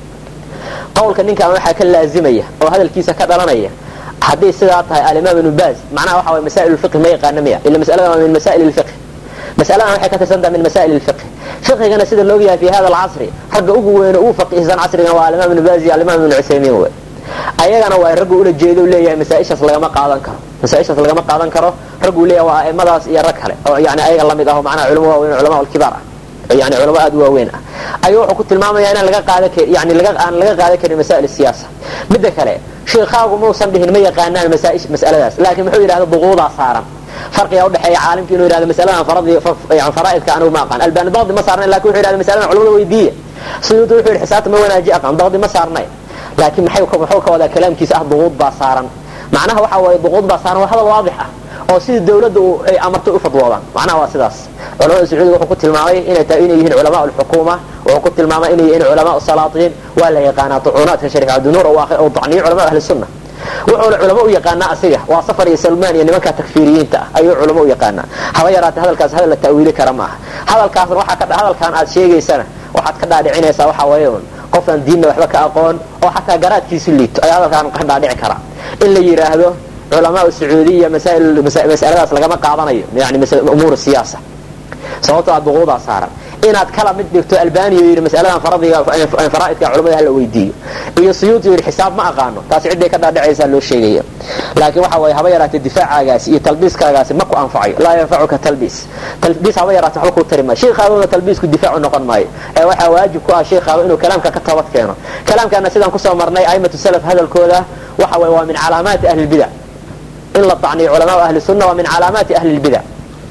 S1: qowlka ninkan waxaa ka laazimaya oo hadalkiisa ka dhalanaya haddii sidaa tahay alimaam ibnu baaz macnaha waxa way masaa'il fiqh ma yaqaana miya ila mas'alada waa min masaa'il fiqh masaladan waxay ka tirsantaha min masaa'il fiqh fiqhigana sida looga yahay fi hada alcasri ragga ugu weyne ugu faqihsan casrigana waa alimaam ibnu baaz iyo alimaam ibnu cuthaymiin wey ayagana waa raggu ula jeedo leeyahay masaaishaas lagama qaadan karo masaaishaas lagama qaadan karo ragguu leeyahay waa aimadaas iyo rag kale oo yani ayaga lamid ah oo macnaha culamo waaweyn culama alkibaar ah yani culamo aad u waaweyn ah ayuu wuxuu ku tilmaamaya inaan laga qaadan karin yani laga aan laga qaadan karin masaa'il siyaasa midda kale sheekaagu muusan dhihin ma yaqaanaan masaa'ish mas'aladaas laakiin muxuu yidhahda buquudaa saaran farqiga udhexeeya caalimka inuu yidhahdo masaladan faradi yani faraa'idka anigu ma aqaan albani daqdi ma saarnayn lakin wuxuu yidhahda masaladan culamada weydiiya suyuudi wuxuu yidhi xisaabta ma wanaaji aqaan daqdi ma saarnayn laakiin maxay muxuu ka wadaa kalaamkiisa ah duquud baa saaran macnaha waxa waaye duquud baa saaran waa hadal waadix ah oo sidii dawladda ay amartay u fadwoodaan macnaha waa sidaas culamada sacuudiga wuxuu ku tilmaamay inay tahay inay yihiin culamaa alxukuuma wuxuu ku tilmaamay inay yihiin culamaa salaatiin waa la yaqaanaa tucuunaadka shariif cabdinuur oo dacniyo culamaa ahli sunna wuxuuna culamo u yaqaanaa asiga waa safar iyo salmaan iyo nimanka takfiiriyiinta ah ayuu culamo u yaqaanaa haba yaraatee hadalkaas hadal la ta'wiili kara maaha hadalkaasna waxaa ka hadalkan aad sheegaysana waxaad ka dhaadhicinaysaa waxa weeye un qofaan diinna waxba ka aqoon oo xataa garaadkiisu liito ayaa hadalkaan ka dhaadhici kara in la yidhaahdo culamaa sacuudiya masaladaas lagama qaadanayo yani umuur siyaasa sababtoo aad buquudaa saaran inaad kala mid dhigto albaniya yidhi masaladan faraaidka culamada hala weydiiyo iyo suyuuti yidhi xisaab ma aqaano taasi cidday ka dhaadhacaysaa loo sheegaya laakiin waxa waye haba yaraatee difaacaagaasi iyo talbiiskaagaasi ma ku anfacayo laa yanfacuka talbiis talbiis haba yaraate waxba kuu tari maayo sheikhaaduna talbiisku difaacu noqon maayo ee waxaa waajib ku ah sheikhaadu inuu kalaamka ka toobad keeno kalaamkaana sidaan kusoo marnay aimatu salaf hadalkooda waxa waye waa min calaamaati ahli lbidac in la tacniyo culamaa ahli sunna waa min calaamaati ahli lbidac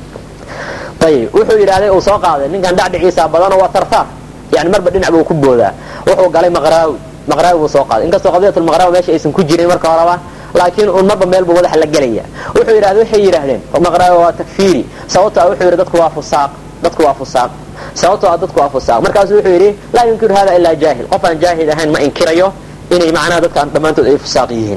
S1: ayib wuxuu yidhahday uu soo qaaday ninkan dhacdhiciisa badanoo waa tartaar yani marba dhinac buu ku boodaa wuxuu galay maqraawi maqraawi buu soo qaaday inkastoo qadiyatulmaqraawi meesha aysan ku jirin marka horeba laakiin un marba meel buu madaxa la gelaya wuxuu yidhahda waxay yidhaahdeen maqraawi waa takfiiri sababto a wuxuu yidhi dadku waa fusaaq dadku waa fusaaq sababtoo a dadku waa fusaaq markaasu wuxuu yidhi laa yunkiru hada ilaa jaahil qof aan jaahil ahayn ma inkirayo inay macnaha dadkaan dhammaantood ay fusaaq yihiin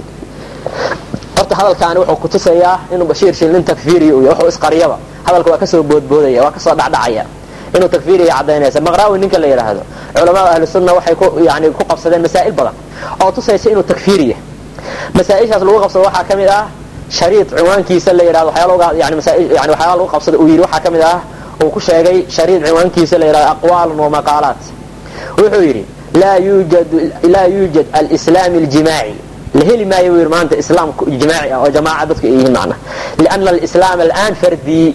S1: horta hadalkaani wuxuu kutusayaa inuu bashiir shilnin takfiiriy u wuxuu isqariyaba hadalka waa kasoo boodboodaya waa kasoo dhacdhacaya inuu takfiiriya cadaynaysa maqraawi ninka la yidhaahdo culamaa ahli sunna waxay ku yani ku qabsadeen masaa'il badan oo tusaysa inuu takfiiriya masaa-ishaas lagu qabsado waxaa ka mid ah shariid cinwaankiisa la yidhahdo waxyaala yani yani waxyaala lagu qabsado uu yidhi waxaa ka mid ah uu ku sheegay shariid cinwaankiisa la yidhahdo aqwaalun wa maqaalaat wuxuu yidhi laa yuujad laa yuujad alislaami aljimaaci la heli maayo buu yidhi maanta islaam jimaaci ah oo jamaaca dadku ay yihiin macna liana alislaam al'aan fardii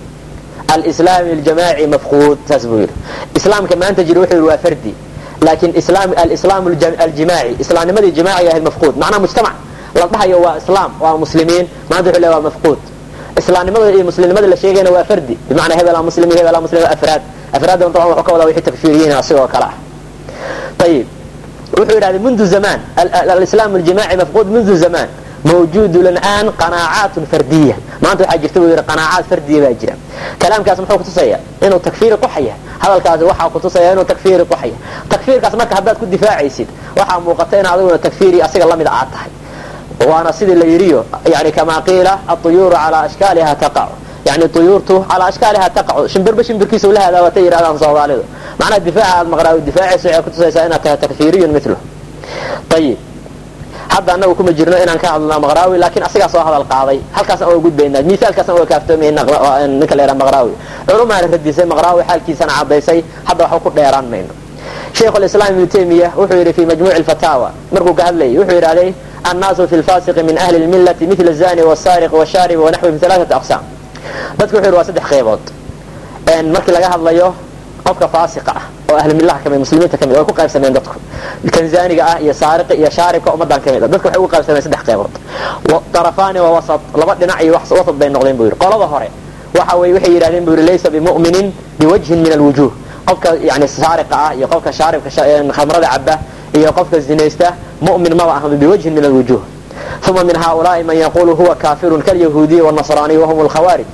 S1: alislaam aljamaaci mafquud saas buu yidhi islaamka maanta jira wuxuu yidhi waa fardi laakiin alislaam aljimaaci islaamnimadii jimaaciga ahayd mafquud macnaha mujtamac la dhahayo waa islaam waa muslimiin maanta wuxuu leeyahay waa mafquud islaamnimada iyo muslimnimada la sheegayna waa fardi bimacnaa hebelaa muslim iyo hebelaa muslim afraad afraadda dabcan wuxuu ka wadaa wixii takfiiriyiin asigoo kale ah ayib wuxuu yidhahday mundu zamaan alislaam aljimaaci mafquud mundu zamaan mawjuud lan qanaacaat fardiya maanta waxaa jirta buu yidhi qanaacaad fardiya baa jira kalaamkaas muxuu kutusaya inuu takfiiri quxaya hadalkaasi waxaa kutusaya inuu takfiiri quxaya takfiirkaas marka haddaad ku difaacaysid waxaa muuqata in adiguna takfiiri asiga lamida aad tahay waana sidii la yidhiyo yani kamaa qiila aطuyuuru calaa ashkaaliha taqacu yani uyuurtu calaa ashkaaliha taqacu shimbirba shimbirkiisa ula hadaawatay yidhahdaan soomaalidu macnaha difaaca aad maqraawi difaacaysa waxay kutusaysaa inaad tahay takfiiriyun milo ayib hadda anagu kuma jirno inaan ka hadlna maqraawi laakiin asigaa soo hadal qaaday halkaasaan oga gudbaynaa miaalkaasaan oga kaaftoomayna ninka la yhaha maqraawi culumaana radisay maqraawi xaalkiisana cadaysay hadda waxba ku dheeraan mayno shaykh lislaam ibnu taymiya wuxuu yidhi fi majmuuci lfataawa markuu ka hadlayay wuxuu yidhahday annaasu fi lfasiqi min ahli lmillati mila zani wsariq wshaarib wanaxwi alaaati aqsaam dadku wuxuu yidhi waa saddex qaybood markii laga hadlayo qofka faasiqa ah oo ahli millaha kamid muslimiinta kamid way ku qaybsameen dadku kan zaaniga ah iyo saariqa iyo shaaribka ummadan kamid ah dadku waxay ugu qaybsameen saddex qaybood darafaani waa wasat laba dhinac iyo wasat bay noqdeen buu yidhi qolada hore waxa weye waxay yidhahdeen buu yidhi laysa bimu'minin biwajhin min alwujuh qofka yani saariqa ah iyo qofka shaaribka khamrada caba iyo qofka zinaysta mu'min maba aha biwajhin min alwujuh uma min haulaai man yaqulu huwa kafirun kalyahuudiyi wاnasraaniy wahum lkhawaarij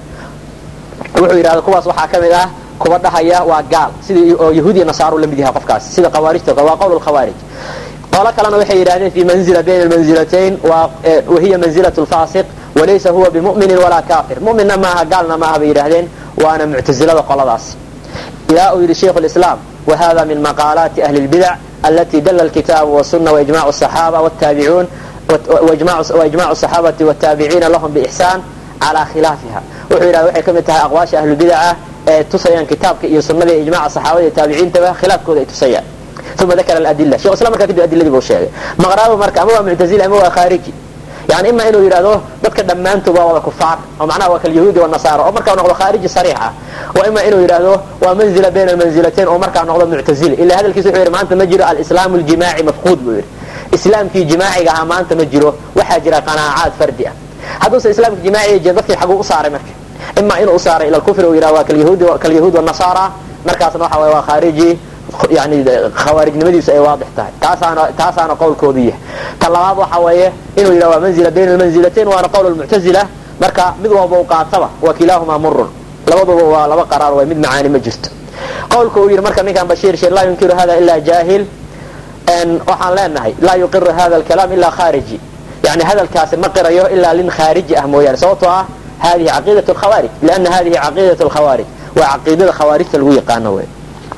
S1: wuxuu yidhahda kuwaas waxaa ka mid ah kuwa dhahaya waa gaal sidii oo yahuudiya nasaaru la mid yaha qofkaas sida khawaarijta waa qowl lkhawaarij qolo kalena waxay yidhahdeen fi manzila bayna almanzilatayn wahiya manzilat lfaasiq walaysa huwa bimu'minin walaa kafir mu'minna maaha gaalna maaha bay yidhahdeen waana muctazilada qoladaas ilaa uu yidhi shaykhu lislaam wahada min maqaalaati ahli lbidac alati dala alkitaabu wasuna waijmac asaxaaba wtaabiciun waijmacu asaxaabati wataabiciina lahum biixsaan calaa khilaafiha wuxuu yidhahda waxay ka mid tahay aqwaasha ahlubidaca ee tusayaan kitaabka iyo sunada iyo ijmaca saxaabada iyo taabiciintaba khilaafkooda ay tusayaan uma dakara aladila shekh islam markaa kadib adiladii buu sheegay maqraabo marka ama waa muctazili ama waa khaariji yani ima inuu yidhahdo dadka dhammaantood waa wada kufaar oo macnaha waa kalyahuudi wanasaara oo markaa noqdo khaariji sariix ah wa ima inuu yidhahdo waa manzila bayna almanzilatain oo markaa noqdo muctazili ila hadalkiisa wuxuu yidhi maanta ma jiro alislaamu aljimaaci mafquud buu yidhi islaamkii jimaaciga ahaa maanta ma jiro waxaa jira qanaacaad fardi ah hadduusa islaamka jimaaciga jira dadkii xaguu u saaray marka ima inuu u saaray ila alkufri uu yidhahdo waa kalyahuudi wanasaara markaasna waxa waye waa khaariji yani khawaarijnimadiisu ay waadix tahay taasaana taasaana qowlkoodu yahay ta labaad waxa weeye inuu yidhah waa manzila bayna almanzilatain waana qowl lmuctazila marka mid walba u qaataba wa kilaahumaa murun labaduba waa laba qaraar way mid macaani ma jirto qowlka uu yidhi marka ninkan bashiir sheer laa yunkiru hada ila jaahil waxaan leenahay laa yuqiru hada alkalaam ila khariji yani hadalkaasi ma qirayo ilaa lin khaariji ah mooyaane sababtoo ah hadihi caqiidat lkhawaarij liana hadihi caqiidat lkhawaarij waa caqiidada khawaarijta lagu yaqaano wey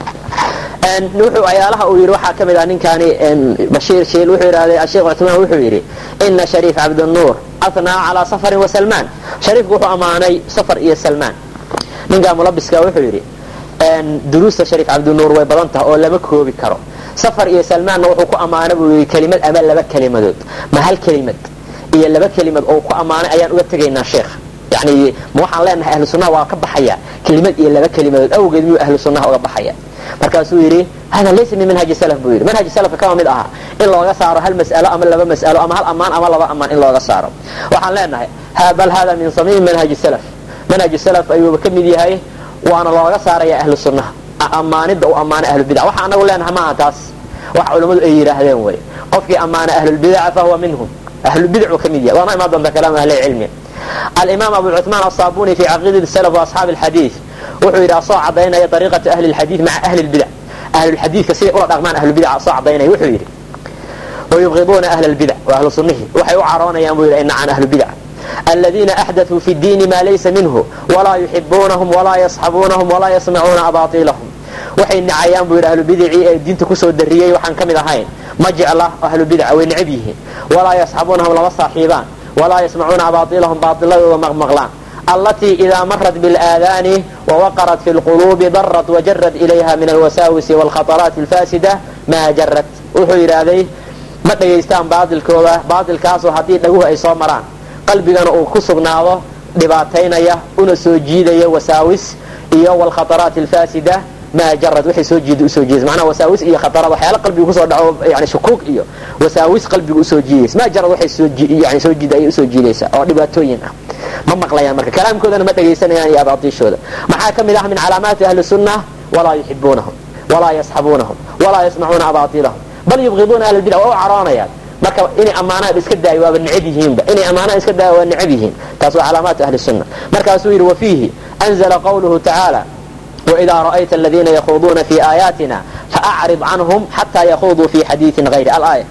S1: wuxuu ayaalaha uu yidhi waxaa ka mid ah ninkaani bashiir shiil wuxuu yidhahday asheekh cuthmaan wuxuu yidhi ina shariif cabdinuur athnaa calaa safarin wa salmaan shariifku wuxuu ammaanay safar iyo salmaan ninkaa mulabiska wuxuu yidhi duruusta shariif cabdinuur way badan tahay oo lama koobi karo safar iyo salmaanna wuxuu ku ammaana buu yidhi kelimad ama laba kelimadood ma hal kelimad iyo laba kelimad oo ku ammaanay ayaan uga tegaynaa sheekha yani ma waxaan leenahay ahlu sunnaha waa ka baxaya kelimad iyo laba kelimadood awgeed miyuu ahlu sunnaha uga baxaya markaasuu yidhi hada laysa min manhaji salaf buu yidhi manhaji salafka kama mid aha in looga saaro hal mas'alo ama laba mas'alo ama hal ammaan ama laba ammaan in looga saaro waxaan leenahay bal hada min samiimi manhaji salaf manhaji salaf ayuuba ka mid yahay waana looga saaraya ahlu sunnaha ammaanida uu ammaana ahlubidac waxa anagu leenahay maaha taas wax culammadu ay yidhaahdeen wey qofkii ammaana ahlulbidaca fahuwa minhum ahlubidcu ka mid yahay waana imaan doonta kalaam ahlicilmi alimaam abu cuثmaan aلصabuni fi caqiidati salaf waasxaabi اlxadiid wuxuu yidhi asoo cadaynaya ariiqata ahli اlxadiid maca ahli اlbidac ahlulxadiidka siday ula dhaqmaan ahlubidac asoo cadaynaya wuxuu yidhi wayubqiduuna ahla اlbidac wa ahlu sunnihi waxay u caroonayaan buu yidhi ay nacaan ahlubidac aladiina axdaثuu fi اdiini ma laysa minhu walaa yuxibuunahum walaa yasxabuunahum walaa yasmacuuna abaطilahum waxay nacayaan buu yidhi ahlubidicii ee diinta kusoo dariyey waxaan ka mid ahayn ma jecla ahlubidac way necab yihiin walaa yasxabuunahum lama saaxiibaan walaa yasmacuuna abaailahum baailadooda maqmaqlaan allatii idaa marat biاlaadaani wawaqarat fi lquluubi darat wajarad ilayha min alwasaawisi wاlkhaطaraati اlfaasida maa jarad wuxuu yidhaahday ma dhegaystaan baailkooda baailkaasoo haddii dhaguhu ay soo maraan qalbigana uu ku sugnaado dhibaataynaya una soo jiidaya wasaawis iyo wlkhaطaraati اlfaasida maa jarad waxay soo jiida usoo jiidaysa macnaha wasaawis iyo khataraad waxyaala qalbiga kusoo dhaco yani shukuug iyo wasaawis qalbiga usoo jiidaysa maa jarad waxay soo yani soo jiida ayay usoo jiidaysaa oo dhibaatooyin ah ma maqlayaan marka kalaamkoodana ma dhegaysanayaan iyo abaatiishooda maxaa ka mid ah min calaamaati ahli sunna walaa yuxibuunahum walaa yasxabuunahum walaa yasmacuuna abaatilahum bal yubqiduuna ahli bidc waa u caroonayaan marka inay ammaanaan iska daayo waaba necab yihiinba inay ammaanaan iska daayo waa necab yihiin taas waa calaamaatu ahli sunna markaasuu yidhi wafiihi anzala qawluhu tacaala وإذا رأيت الذين يخوضون في آياتنا فأعرض عنهم حتى يخوضوا في حديث غير الآية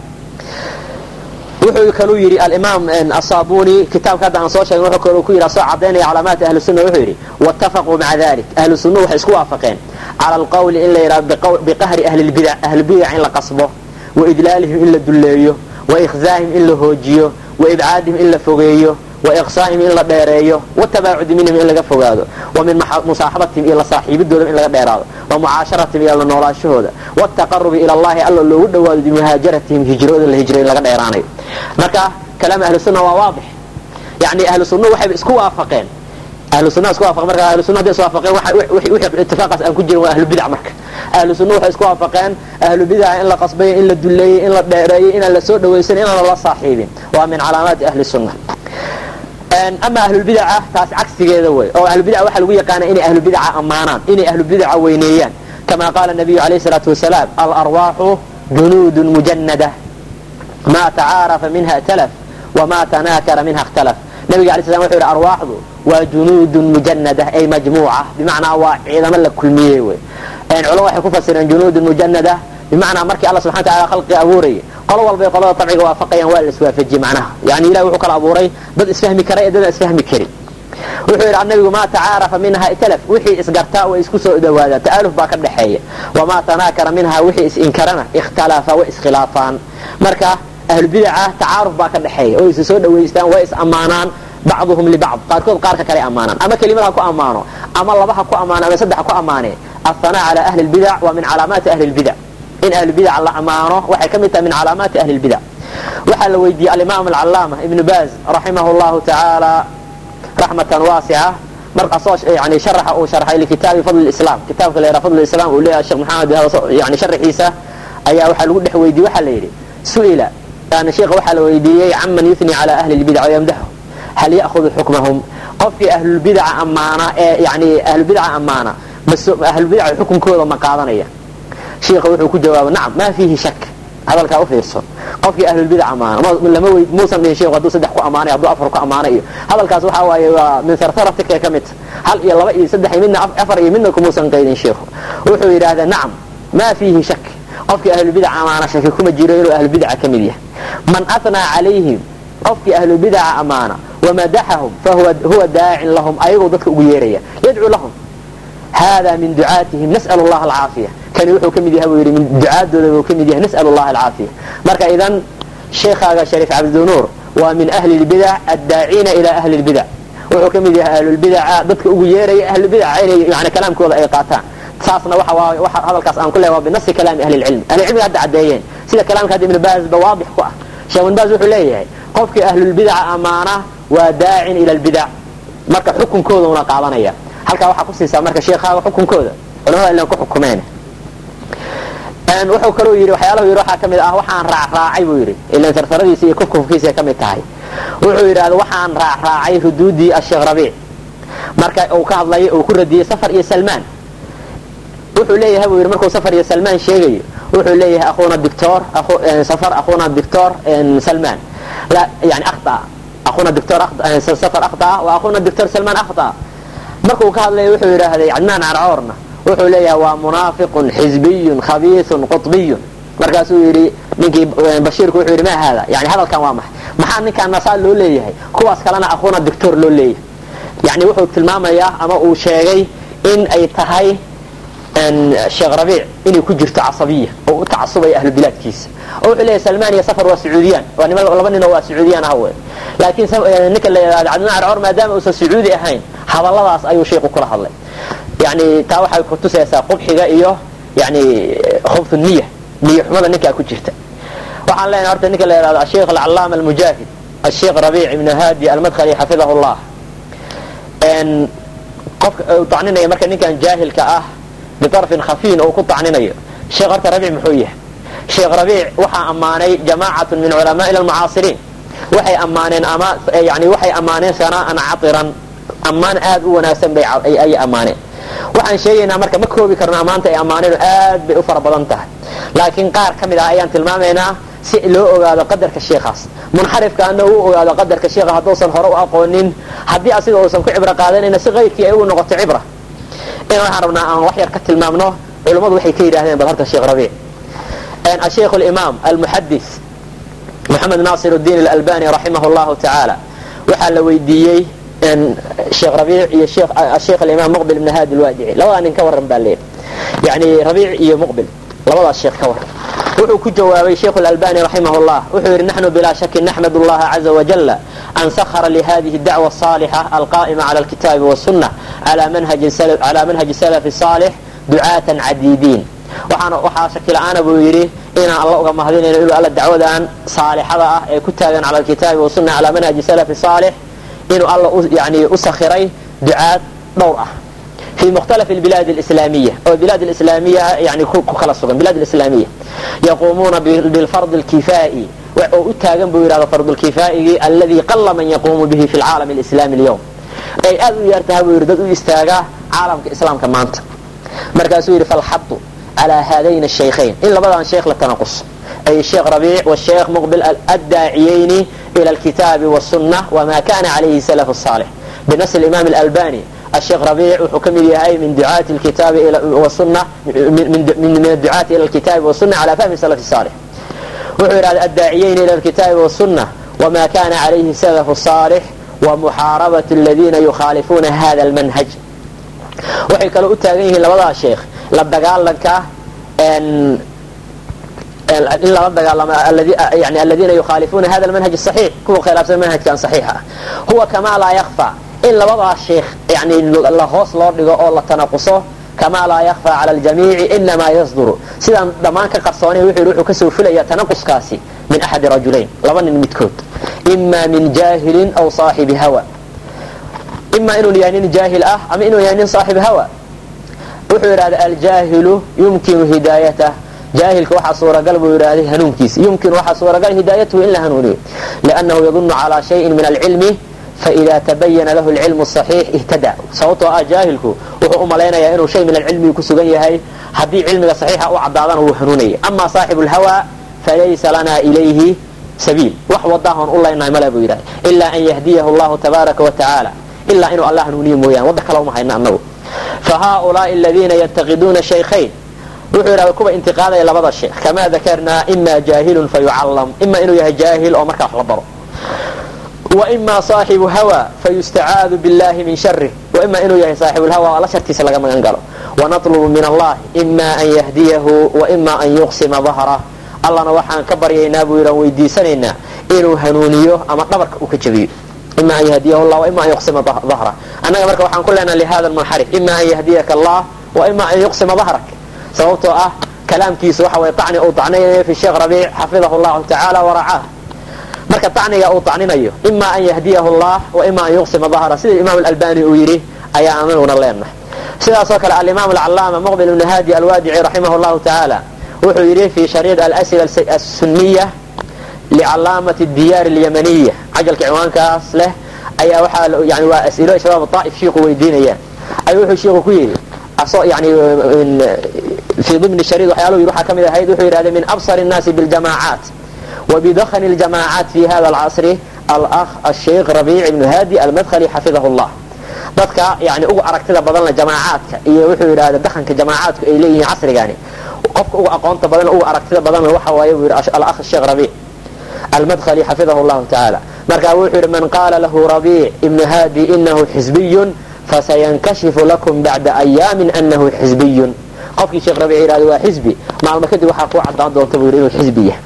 S1: wuxuu kaluu yidhi alimaam asaabuni kitaabka hadda aan soo sheegn wuxuu kaluu ku yidhi asoo cadaynaya calaamaati ahli sunna wuxuu yidhi waatafaquu maca dalik ahlu sunna waxay isku waafaqeen cala alqawli in la yidhaha biqahri ahli lbidac ahlubidac in la qasbo wa idlaalihim in la dulleeyo wa ikhzaahim in la hoojiyo wa ibcaadihim in la fogeeyo waiqsaa'ihim in la dheereeyo watabaacudi minhum in laga fogaado wa min musaaxabatihim iyo la saaxiibidooda in laga dheeraado wa mucaasharatihim iyo la noolaashahooda wاtaqarubi ila allahi alla loogu dhawaado bimahaajaratihim hijrooda la hijray in laga dheeraanayo marka kalaam ahlu sunna waa waadix yani ahlu sunna waxay isku waafaqeen ahlu sunna isku waafaqeen marka ahlu sunna hadday isku waafaqeen wixii ittifaaqaas aan ku jirin waa ahlu bidc marka ahlu sunna waxay isku waafaqeen ahlu bidca in la qasbayo in la duleeyey in la dheereeyey inaan la soo dhawaysan inaan lala saaxiibin waa min calaamaati ahli sunna ama ahlulbidaca taas cagsigeeda wey oo ahlubidaca waxaa lagu yaqaana inay ahlubidaca ammaanaan inay ahlubidaca weyneeyaan kama qaala nabiyu alayh salaatu wasalaam alarwaaxu junuudun mujanada ma tacaarafa minha اtalaf wama tanaakara minha اkhtalaf nabiga alay slam wuxu yidhi arwaaxdu waa junuudun mujanada ay majmuuca bimacnaa waa ciidamo la kulmiyey wey culama waxay ku fasireen junuudun mujanada bimacnaa markii alla subxana wataala khalqiga abuurayay qolo walbay qolada tabciga waafaqayaan waa la iswaafajiyey macnaha yani ilahi wuxuu kala abuuray dad isfahmi kara ee dadaan isfahmi karin wuxuu yidhi nabigu maa tacaarafa minha italaf wixii isgartaa way isku soo dhawaadaan ta'aluf baa ka dhexeeya wamaa tanaakara minha wixii is-inkarana ikhtalafa way iskhilaafaan marka ahlubidaca tacaaruf baa ka dhexeeya oo isa soo dhawaystaan way is ammaanaan bacduhum libacd qaarkood qaarka kale ammaanaan ama kelimad ha ku ammaano ama laba ha ku ammaano ama saddex ha ku ammaanee ahanaa cala ahli lbidac waa min calaamaati ahli lbidac in ahlubidaca la ammaano waxay ka mid tahay min calaamaati ahli lbidac waxaa la weydiiyey alimaam alcalaama ibnu baaz raximah llahu tacaala raxmatan waasica markaasoo yani sharaxa uu sharxay likitaabi fadl islam kitaabka la yidhaha fadl islam uu leeyahay sheekh maxamed yani sharaxiisa ayaa waxaa lagu dhex weydiiyey waxaa la yidhi su'ila yani sheekha waxaa la weydiiyey caman yufni cala ahli lbidac wayamdaxu hal ya'hudu xukmahum qofkii ahlulbidaca ammaana ee yani ahlulbidaca ammaana ahlulbidaca xukunkooda ma qaadanaya sheikha wuxuu ku jawaabay nacam maa fiihi shak hadalkaa u fiirso qofkii ahlulbidac ammaana lama wey muusan dhihin sheikhu hadduu saddex ku ammaanay hadduu afar ku ammaanay iyo hadalkaas waxaa waaye waa min sartaratika ka mid hal iyo laba iyo saddex iyo midna afar iyo midna kumuusan qaydin sheikhu wuxuu yidhaahdaa nacam maa fiihi shak qofkii ahlulbidac ammaana shaki kuma jiro inuu ahlulbidaca ka mid yahay man atnaa calayhim qofkii ahlubidaca ammaana wamadaxahum fahuwa daacin lahum ayagoo dadka ugu yeeraya yadcuu lahum hada min ducaatihim nas'al allaha alcaafiya kani wuxuu ka mid yahay buu yidhi min ducaadooda buu ka mid yahay nas'al allaha alcaafiya marka idan sheekhaaga shariif cabdinuur waa min ahli lbidac addaaciina ila ahli lbidac wuxuu ka mid yahay ahlulbidaca dadka ugu yeeraya ahlubidaca inay yani kalaamkooda ay qaataan saasna waxa waa waxa hadalkaas aan ku leeyahay waa binasi kalaami ahli lcilm ahli cilmiga hadda caddeeyeen sida kalaamka hadda ibnu baaz ba waadix ku ah sheekh ibn baaz wuxuu leeyahay qofkii ahlulbidaca ammaana waa daacin ila lbidac marka xukunkooda una qaadanaya halkaa waxaa ku siisaa marka sheekhaaga xukunkooda culamada ilan ku xukumeen wuxuu kaluu yidhi waxyaalahu yidhi waxaa ka mid ah waxaan raacraacay buu yidhi ilan sarfaradiisa iyo kufkufkiisa ka mid tahay wuxuu yidhahda waxaan raacraacay ruduudii asheekh rabiic marka uu ka hadlayay uu ku radiyey safar iyo salmaan wuxuu leeyahay buu yidhi markuu safar iyo salmaan sheegayo wuxuu leeyahay akhuuna dictor safar akhuuna dictor salmaan la yani akhta akhuuna dictor safar akhta wa akhuuna dictor salmaan akhta markuu ka hadlaya wuxuu yidhaahday cadnaan carcoorna wuxuu leeyahay waa munaafiqun xizbiyun khabiisun qutbiyun markaasuu yidhi ninkii bashiirku wuxuu yidhi ma haada yani hadalkan waa maxay maxaa ninkaan nasaa loo leeyahay kuwaas kalena akhuuna dictor loo leeyahay yani wuxuu tilmaamayaa ama uu sheegay in ay tahay sheekh rabiic inay ku jirto casabiya oo u tacasubaya ahlu bilaadkiisa oo wuxuu leeyahay salmaan iyo safar waa sacuudiyaan waa nima laba nin oo waa sacuudiyaan ah wey laakiin ninka la yidhahdo cadnaan carcoor maadaama uusan sacuudi ahayn hadalladaas ayuu sheikhu kula hadlay yani taa waxay kutusaysaa qubxiga iyo yani khubtu niya niya xumada ninkaa ku jirta waxaan leenahay horta ninka la yidhahdo asheikh alcalaama almujaahid asheikh rabiic ibnu haadi almadkhali xafidahu llah qofka uu tacninaya marka ninkan jaahilka ah biarfin khafiin oo ku tacninayo sheekh horta rabiic muxuu yahay sheekh rabiic waxaa ammaanay jamaacatu min culamaai almucaasiriin waxay ammaaneen ama yani waxay ammaaneen sana'an catiran ammaan aad u wanaagsan bay ayay ammaaneen waxaan sheegaynaa marka ma koobi karno ammaanta ay ammaaneen aad bay u fara badan tahay laakiin qaar ka mid ah ayaan tilmaamaynaa si loo ogaado qadarka sheikhaas munxarifkaana uu ogaado qadarka sheikha hadduusan hore u aqoonin haddii asiga uusan ku cibro qaadanayna si qayrkii ay ugu noqoto cibra in waxaan rabnaa aan wax yar ka tilmaamno culummadu waxay ka yidhahdeen bal horta sheekh rabiic asheikh alimaam almuxadis moxamed naasir الdiin alalbani raximah اllahu tacaala waxaa la weydiiyey sheekh rabiic iyo sheekh alimaam muqbil ibn haadi lwaadici labadaa nin ka waran baa leeyahy yani rabiic iyo muqbil labadaas sheekh ka waran wuxuu ku jawaabay sheikh اlalbani raximah اllah wuxuu yidhi naxnu bilaa shaki naxmad اllaha caza wajala an sahara lihadihi اdacwa الصaalixa alqa'ima cala اlkitaabi wالsuna cala manhaji salafi صaalix ducaatan cadiidiin waxaa shaki la-aana buu yidhi inaan alla uga mahadinayno inuu alla dacwadan saalixada ah ee ku taagan cala alkitaabi wasuna calaa manhaji salafi saalix inuu alla yani u sakhiray ducaad dhowr ah fi mukhtalafi albilaad alislaamiya oo bilaad alislaamiya yani ku kala sugan bilaad alislaamiya yaquumuuna bilfardi alkifaa'i oo u taagan buu yidhahda fardulkifaa'igii alladii qala man yaquumu bihi fi lcaalami alislami alyawm ay aad u yartaha buu yidhi dad u istaagaa caalamka islaamka maanta markaasuu yidhi falxadu على هذين الشيخين إن لبدان شيخ للتنقص أي الشيخ ربيع والشيخ مقبل الداعيين إلى الكتاب والسنة وما كان عليه سلف الصالح بنص الإمام الألباني الشيخ ربيع وحكم هاي من دعاة الكتاب إلى والسنة من, من, من الدعاة إلى الكتاب والسنة على فهم السلف الصالح وحر الداعيين إلى الكتاب والسنة وما كان عليه سلف الصالح ومحاربة الذين يخالفون هذا المنهج وحي كانوا أتاقيه لبدا الشيخ la dagaalanka in lala dagaalamo yani aladiina yukhaalifuuna hada almanhaj asaxiix kuwa khilaafsan manhajkan saxiixa ah huwa kamaa laa yakfa in labadaa sheikh yani la hoos loo dhigo oo la tanaquso kamaa laa yakfaa cala aljamiici inamaa yasduru sidaan dhammaan ka qarsoonay wuxuu yidhi wuxuu kasoo fulaya tanaquskaasi min axadi rajulayn laba nin midkood ima min jaahilin aw saaxibi hawa ima inuu yahay nin jaahil ah ama inuu yahay nin saaxib hawa wuxuu yidhahda aljaahilu yumkinu hidaayatah jaahilka waxaa suuragal buu yidhaahday hanuunkiisa yumkinu waxaa suuragal hidaayatuhu in la hanuuniyo liannahu yadunu calaa shayin min alcilmi faida tabayana lahu alcilmu saxiix ihtada sababtoo ah jaahilku wuxuu u malaynayaa inuu shay min alcilmigi ku sugan yahay haddii cilmiga saxiixa u cadaadana wuu hanuunaya ama saaxibu lhawa falaysa lana ilayhi sabiil wax wadaahoon u leynahay male buu yidhahda ilaa an yahdiyahu allahu tabaaraka wa tacaala ilaa inuu alla hanuuniyo mooyaan wadda kale uma hayna annagu fa haaulaai aladiina yantaqiduuna shaykhayn wuxuu yidhahda kuwa intiqaadaya labada sheekh kamaa dakarnaa ima jaahilun fayucallam ima inuu yahay jaahil oo markaa wax la baro وإma صاaxibu hawى fayustacaadu biاllahi min sharih وima inuu yahay saaxibulhawa alla shartiisa laga magan galo wanaطlubu min allah ima an yahdiyahu وima an yuqsima ظahrah allana waxaan ka baryaynaa buu yidhan weydiisanaynaa inuu hanuuniyo ama dhabarka uu ka jabiyo ima an yahdiyahu llah وima an yuqsima ظahrah annaga marka waxaan ku leenaha lihada munxarif ima an yahdiyaka allah وima an yuqsima ظahrak sababtoo ah kalaamkiisu waxa way طacni uu طacnaynayo fi sheekh rabiic xafidahu اllahu tacaala waracaah marka tacniga uu tacninayo ima an yahdiyahu allah wa ima an yuqsima dahra sida imaam albani uu yidhi ayaa anaguna leenahay sidaasoo kale alimaam alcalaama muqbil ibn hadi alwaadici raximah llahu tacaala wuxuu yidhi fi shariid alasila asuniya licalaamati diyaar alyamaniya cajalka ciwaankaas leh ayaa waxaa yani waa as'ilo shabaab aa'if shiiku weydiinayaan ayuu wuxuu shiiku ku yidhi yani fi dimni shariid waxyaaluhu yidhi waxaa ka mid ahayd wuxuu yidhahday min absar الnaasi biاljamaacaat وبdkن الجamاعاaت في hda الcصr alأh الشhيk ربيع بن hاdي almdkلي xafiظh الlah dadka yani ugu aragtida badanle jamaacaadka iyo wuxuu yidhahda dakanka jamaacaadku ay leeyihiin casrigani qofka uga aqoonta badan ugu aragtida badan waxa waaye buu yidhi alأh الشhيk ربيع almdkلي xafiظh الlahu taعالى marka wuxuu yidhi man qaala lahu ربيع بن hاdي inahu xزbiy fasayankashifu lakum bacda أyaami أnahu xزbiy qofkii sheekh rabic yidhahda waa xizbi maalmo kadib waxaa kuu cadaan doonta buu yidhi inuu xizbi yahay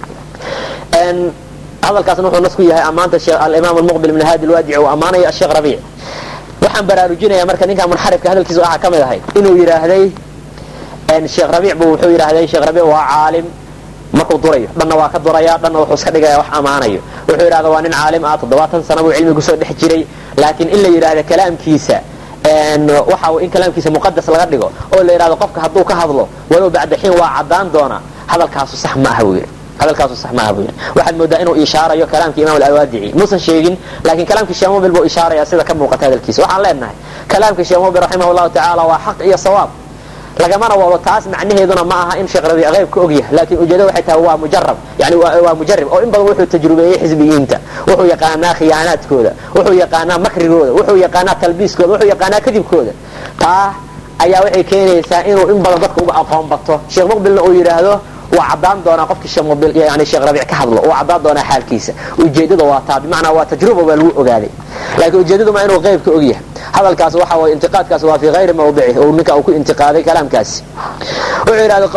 S1: hadalkaasna wuxuu nas ku yahay ammaanta alimaam almuqbil ibn hadi alwaadici uu ammaanayo asheekh rabiic waxaan baraarujinaya marka ninka munxarifka hadalkiisa waxaa ka mid ahay inuu yidhaahday sheekh rabiic buu wuxuu yidhaahday sheekh rabiic waa caalim markuu durayo dhanna waa ka duraya dhanna wuxuu iska dhigaya wax ammaanayo wuxuu yidhahda waa nin caalim ah toddobaatan sana buu cilmi kusoo dhex jiray laakiin in la yidhaahda kalaamkiisa waxa in kalaamkiisa muqadas laga dhigo oo la yidhahdo qofka hadduu ka hadlo walow bacda xiin waa caddaan doona hadalkaasu sax ma aha buu yidhi hadalkaasu sax maaha buu yidhi waxaad moodaa inuu ishaarayo kalaamkii imam alwaadici muusan sheegin laakiin kalaamkii sheemobil buu ishaaraya sida ka muuqata hadalkiisa waxaan leenahay kalaamkii sheemobil raximah llahu tacaala waa xaq iyo sawaab lagamana wado taas macnaheeduna ma aha in sheekh rabiic qayb ka ogyahay laakiin ujeedada waxay tahay waa mujarab yani waa mujarib oo in badan wuxuu tajrubeeyey xisbiyiinta wuxuu yaqaanaa khiyaanaadkooda wuxuu yaqaanaa makrigooda wuxuu yaqaanaa talbiiskooda wuxuu yaqaanaa kadibkooda taa ayaa waxay keenaysaa inuu in badan dadka uga aqoon bato sheekh muqbilna uu yidhaahdo waa caddaan doonaa qofkii sheekhyani sheekh rabiic ka hadlo waa caddaan doonaa xaalkiisa ujeedada waa taa bimacnaa waa tajruba baa lagu ogaaday laakiin ujeedadu ma inuu qayb ka ogyahay hadalkaas waxa way intiqaadkaas waa fi hayri mawdici oo ninka uu ku intiqaaday kalaamkaasi wuxuu yidhahda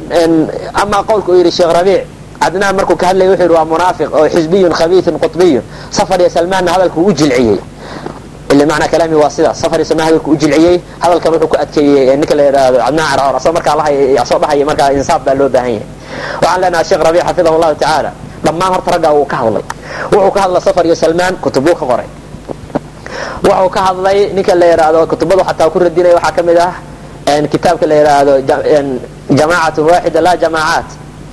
S1: amaa qowlka uu yidhi sheekh rabiic cadnaan markuu ka hadlaya wuxuu yidhi waa munaafiq oo xisbiyun khabiithun qutbiyun safar iyo salmaanna hadalku u jilciyey ila macnaa kalaami waa sidaas safar iyo salmaan hadalku u jilciyey hadalkan wuxuu ku adkeeyey ninka la yidhaahdo cadnaan carcoor asoo markaa lahaya asoo dhahaya markaa insaaf baa loo baahan yahay waxaan leenahay sheekh rabiic xafidahu llahu tacaala dhammaan horta raggaa uu ka hadlay wuxuu ka hadla safar iyo salmaan kutubuu ka qoray wuxuu ka hadlay ninka la yidhaahdo kutubadu xataa ku radinaya waxaa ka mid ah kitaabka la yidhaahdo jamaacatun waaxida laa jamaacaat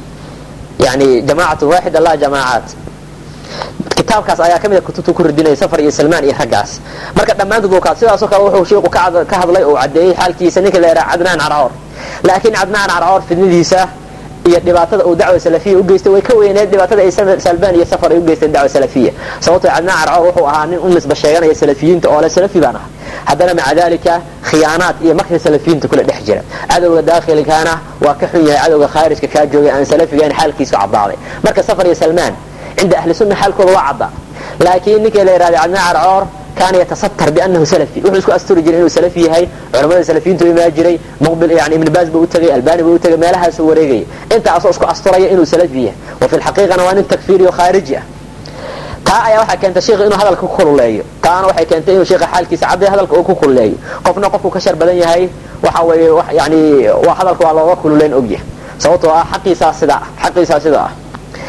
S1: yani jamaacatun waaxida laa jamaacaat kitaabkaas ayaa ka mid a kutubta ku radinaya safar iyo salmaan iyo raggaas marka dhammaantood ka sidaasoo kale wuxuu shiiku ka hadlay oo caddeeyey xaalkiisa ninka la yidhaha cadnaan carcoor laakiin cadnaan carcoor fidnadiisa iyo dhibaatada uu dacwa salafiya u geystay way ka weyneed dhibaatada ay salbaan iyo safar ay u geysteen dacwa salafiya sababtoo cadnaan carcoor wuxuu ahaa nin u nisba sheeganaya salafiyiinta oo le salafi baan ahay haddana maca dalika khiyaanaad iyo makri salafiyiinta kula dhex jira cadowga daakhilkaana waa ka xun yahay cadowga khaarijka kaa joogay aan salafigayn xaalkiisu caddaaday marka safar iyo salmaan cinda ahli sunna xaalkooda waa cadda laakiin ninkii la yidhahda cadnaan carcoor kaana yatasatar bianahu salafi wuxuu isku asturi jiray inuu salafi yahay culamada salafiyiintu imaa jiray muqbil yani ibn baaz buu u tegay albani buu u tegay meelahaasuu wareegaya intaasoo isku asturaya inuu salafi yahay wa fi lxaqiiqana waa nin takfiiriyo khaariji ah taa ayaa waxay keentay sheikha inuu hadalka ku kululeeyo taana waxay keentay inuu sheikha xaalkiisa cadday hadalka uu ku kululeeyo qofna qofku ka shar badan yahay waxa weeye yani waa hadalka waa looga kululeyn ogyahay sababtoo ah xaqiisaa sidaa ah xaqiisaa sidaa ah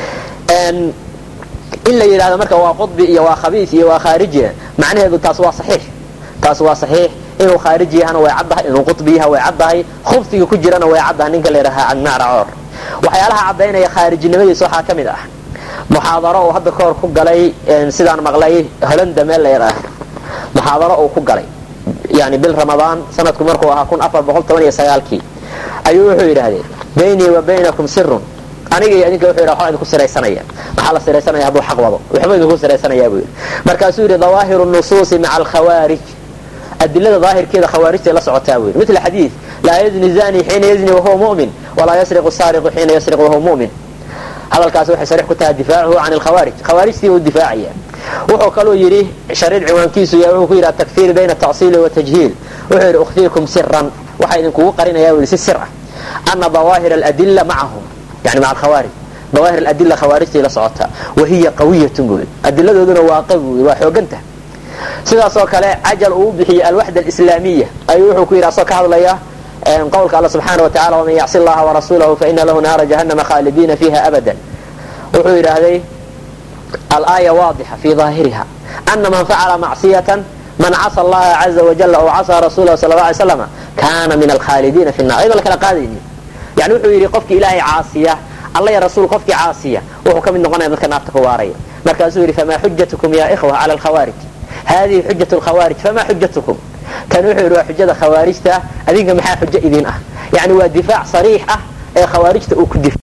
S1: in la yidhahdo marka waa qudbi iyo waa khabiis iyo waa khaariji macnaheedu taas waa saxiix taas waa saxiix inuu khaariji yahana way caddahay inuu qudbi yaha way caddahay khubsiga ku jirana way caddahay ninka la yidhaha cadmacracoor waxyaalaha caddaynaya khaarijinimadiisa waxaa ka mid ah muxaadaro uu hadda kahor ku galay sidaan maqlay holanda meel la yidhaah muxaadaro uu ku galay yani bil ramadaan sanadku markuu ahaa kun afar boqol toban iyo sagaalkii ayuu wuxuu yidhaahdee baynii wa baynakum sirun aniga iyo idinka wuxuu yidhaha waxbaa idinku siraysanaya maxaa la siraysanaya hadduu xaq wado waxba idinku siraysanayaa buu yidhi markaasuu yidhi dawaahiru nusuusi maca alkhawaarij adilada daahirkeeda khawaarijtay la socotaa buu yidhi mitla xadiid laa yazni zani xiina yazni wahuwa mu'min walaa yasriqu saariqu xiina yasriqu wahuwa mu'min hadalkaasi waxay sariix ku tahay difaacuhu can alkhawaarij khawaarijtii uu difaacaya wuxuu kaluu yidhi shariid ciwaankiisu yahay wuxuu ku yidhi atakfiir bayna atacsiili watajhiil wuxuu yidhi ukhfiikum siran waxaa idinkugu qarinaya buu si sir ah ana dawaahir aladilla macahum yani maca alkhawaarij dawaahir aladilla khawaarijtay la socotaa wahiya qawiyatun buu yidhi adiladooduna waa qawi buu yidhi waa xooganta sidaasoo kale cajal uu bixiyey alwaxda alislaamiya ayuu wuxuu ku yidhi asoo ka hadlaya qowlka alla subxaana wataala waman yacsi allaha warasuulahu faina lahu naara jahannama khaalidiina fiiha abadan wuxuu yidhaahday alaaya waadixa fi daahiriha ana man facala macsiyatan man casa allaha caza wajala aw casaa rasuulahu sala la alay slama kaana min alkhaalidiina fi nar ayadoo la kala qaadayni yani wuxuu yidhi qofkii ilaahay caasiya alla ya rasuul qofkii caasiya wuxuu ka mid noqonaya dadka naarta ku waaraya markaasuu yidhi famaa xujatukum ya ikhwa cala alkhawaarij hadihi xujat lkhawaarij famaa xujatukum kan wuxuu yidhi waa xujada khawaarijta adinka maxaa xujo idin ah yani waa difaac sariix ah ee khawaarijta uu ku dif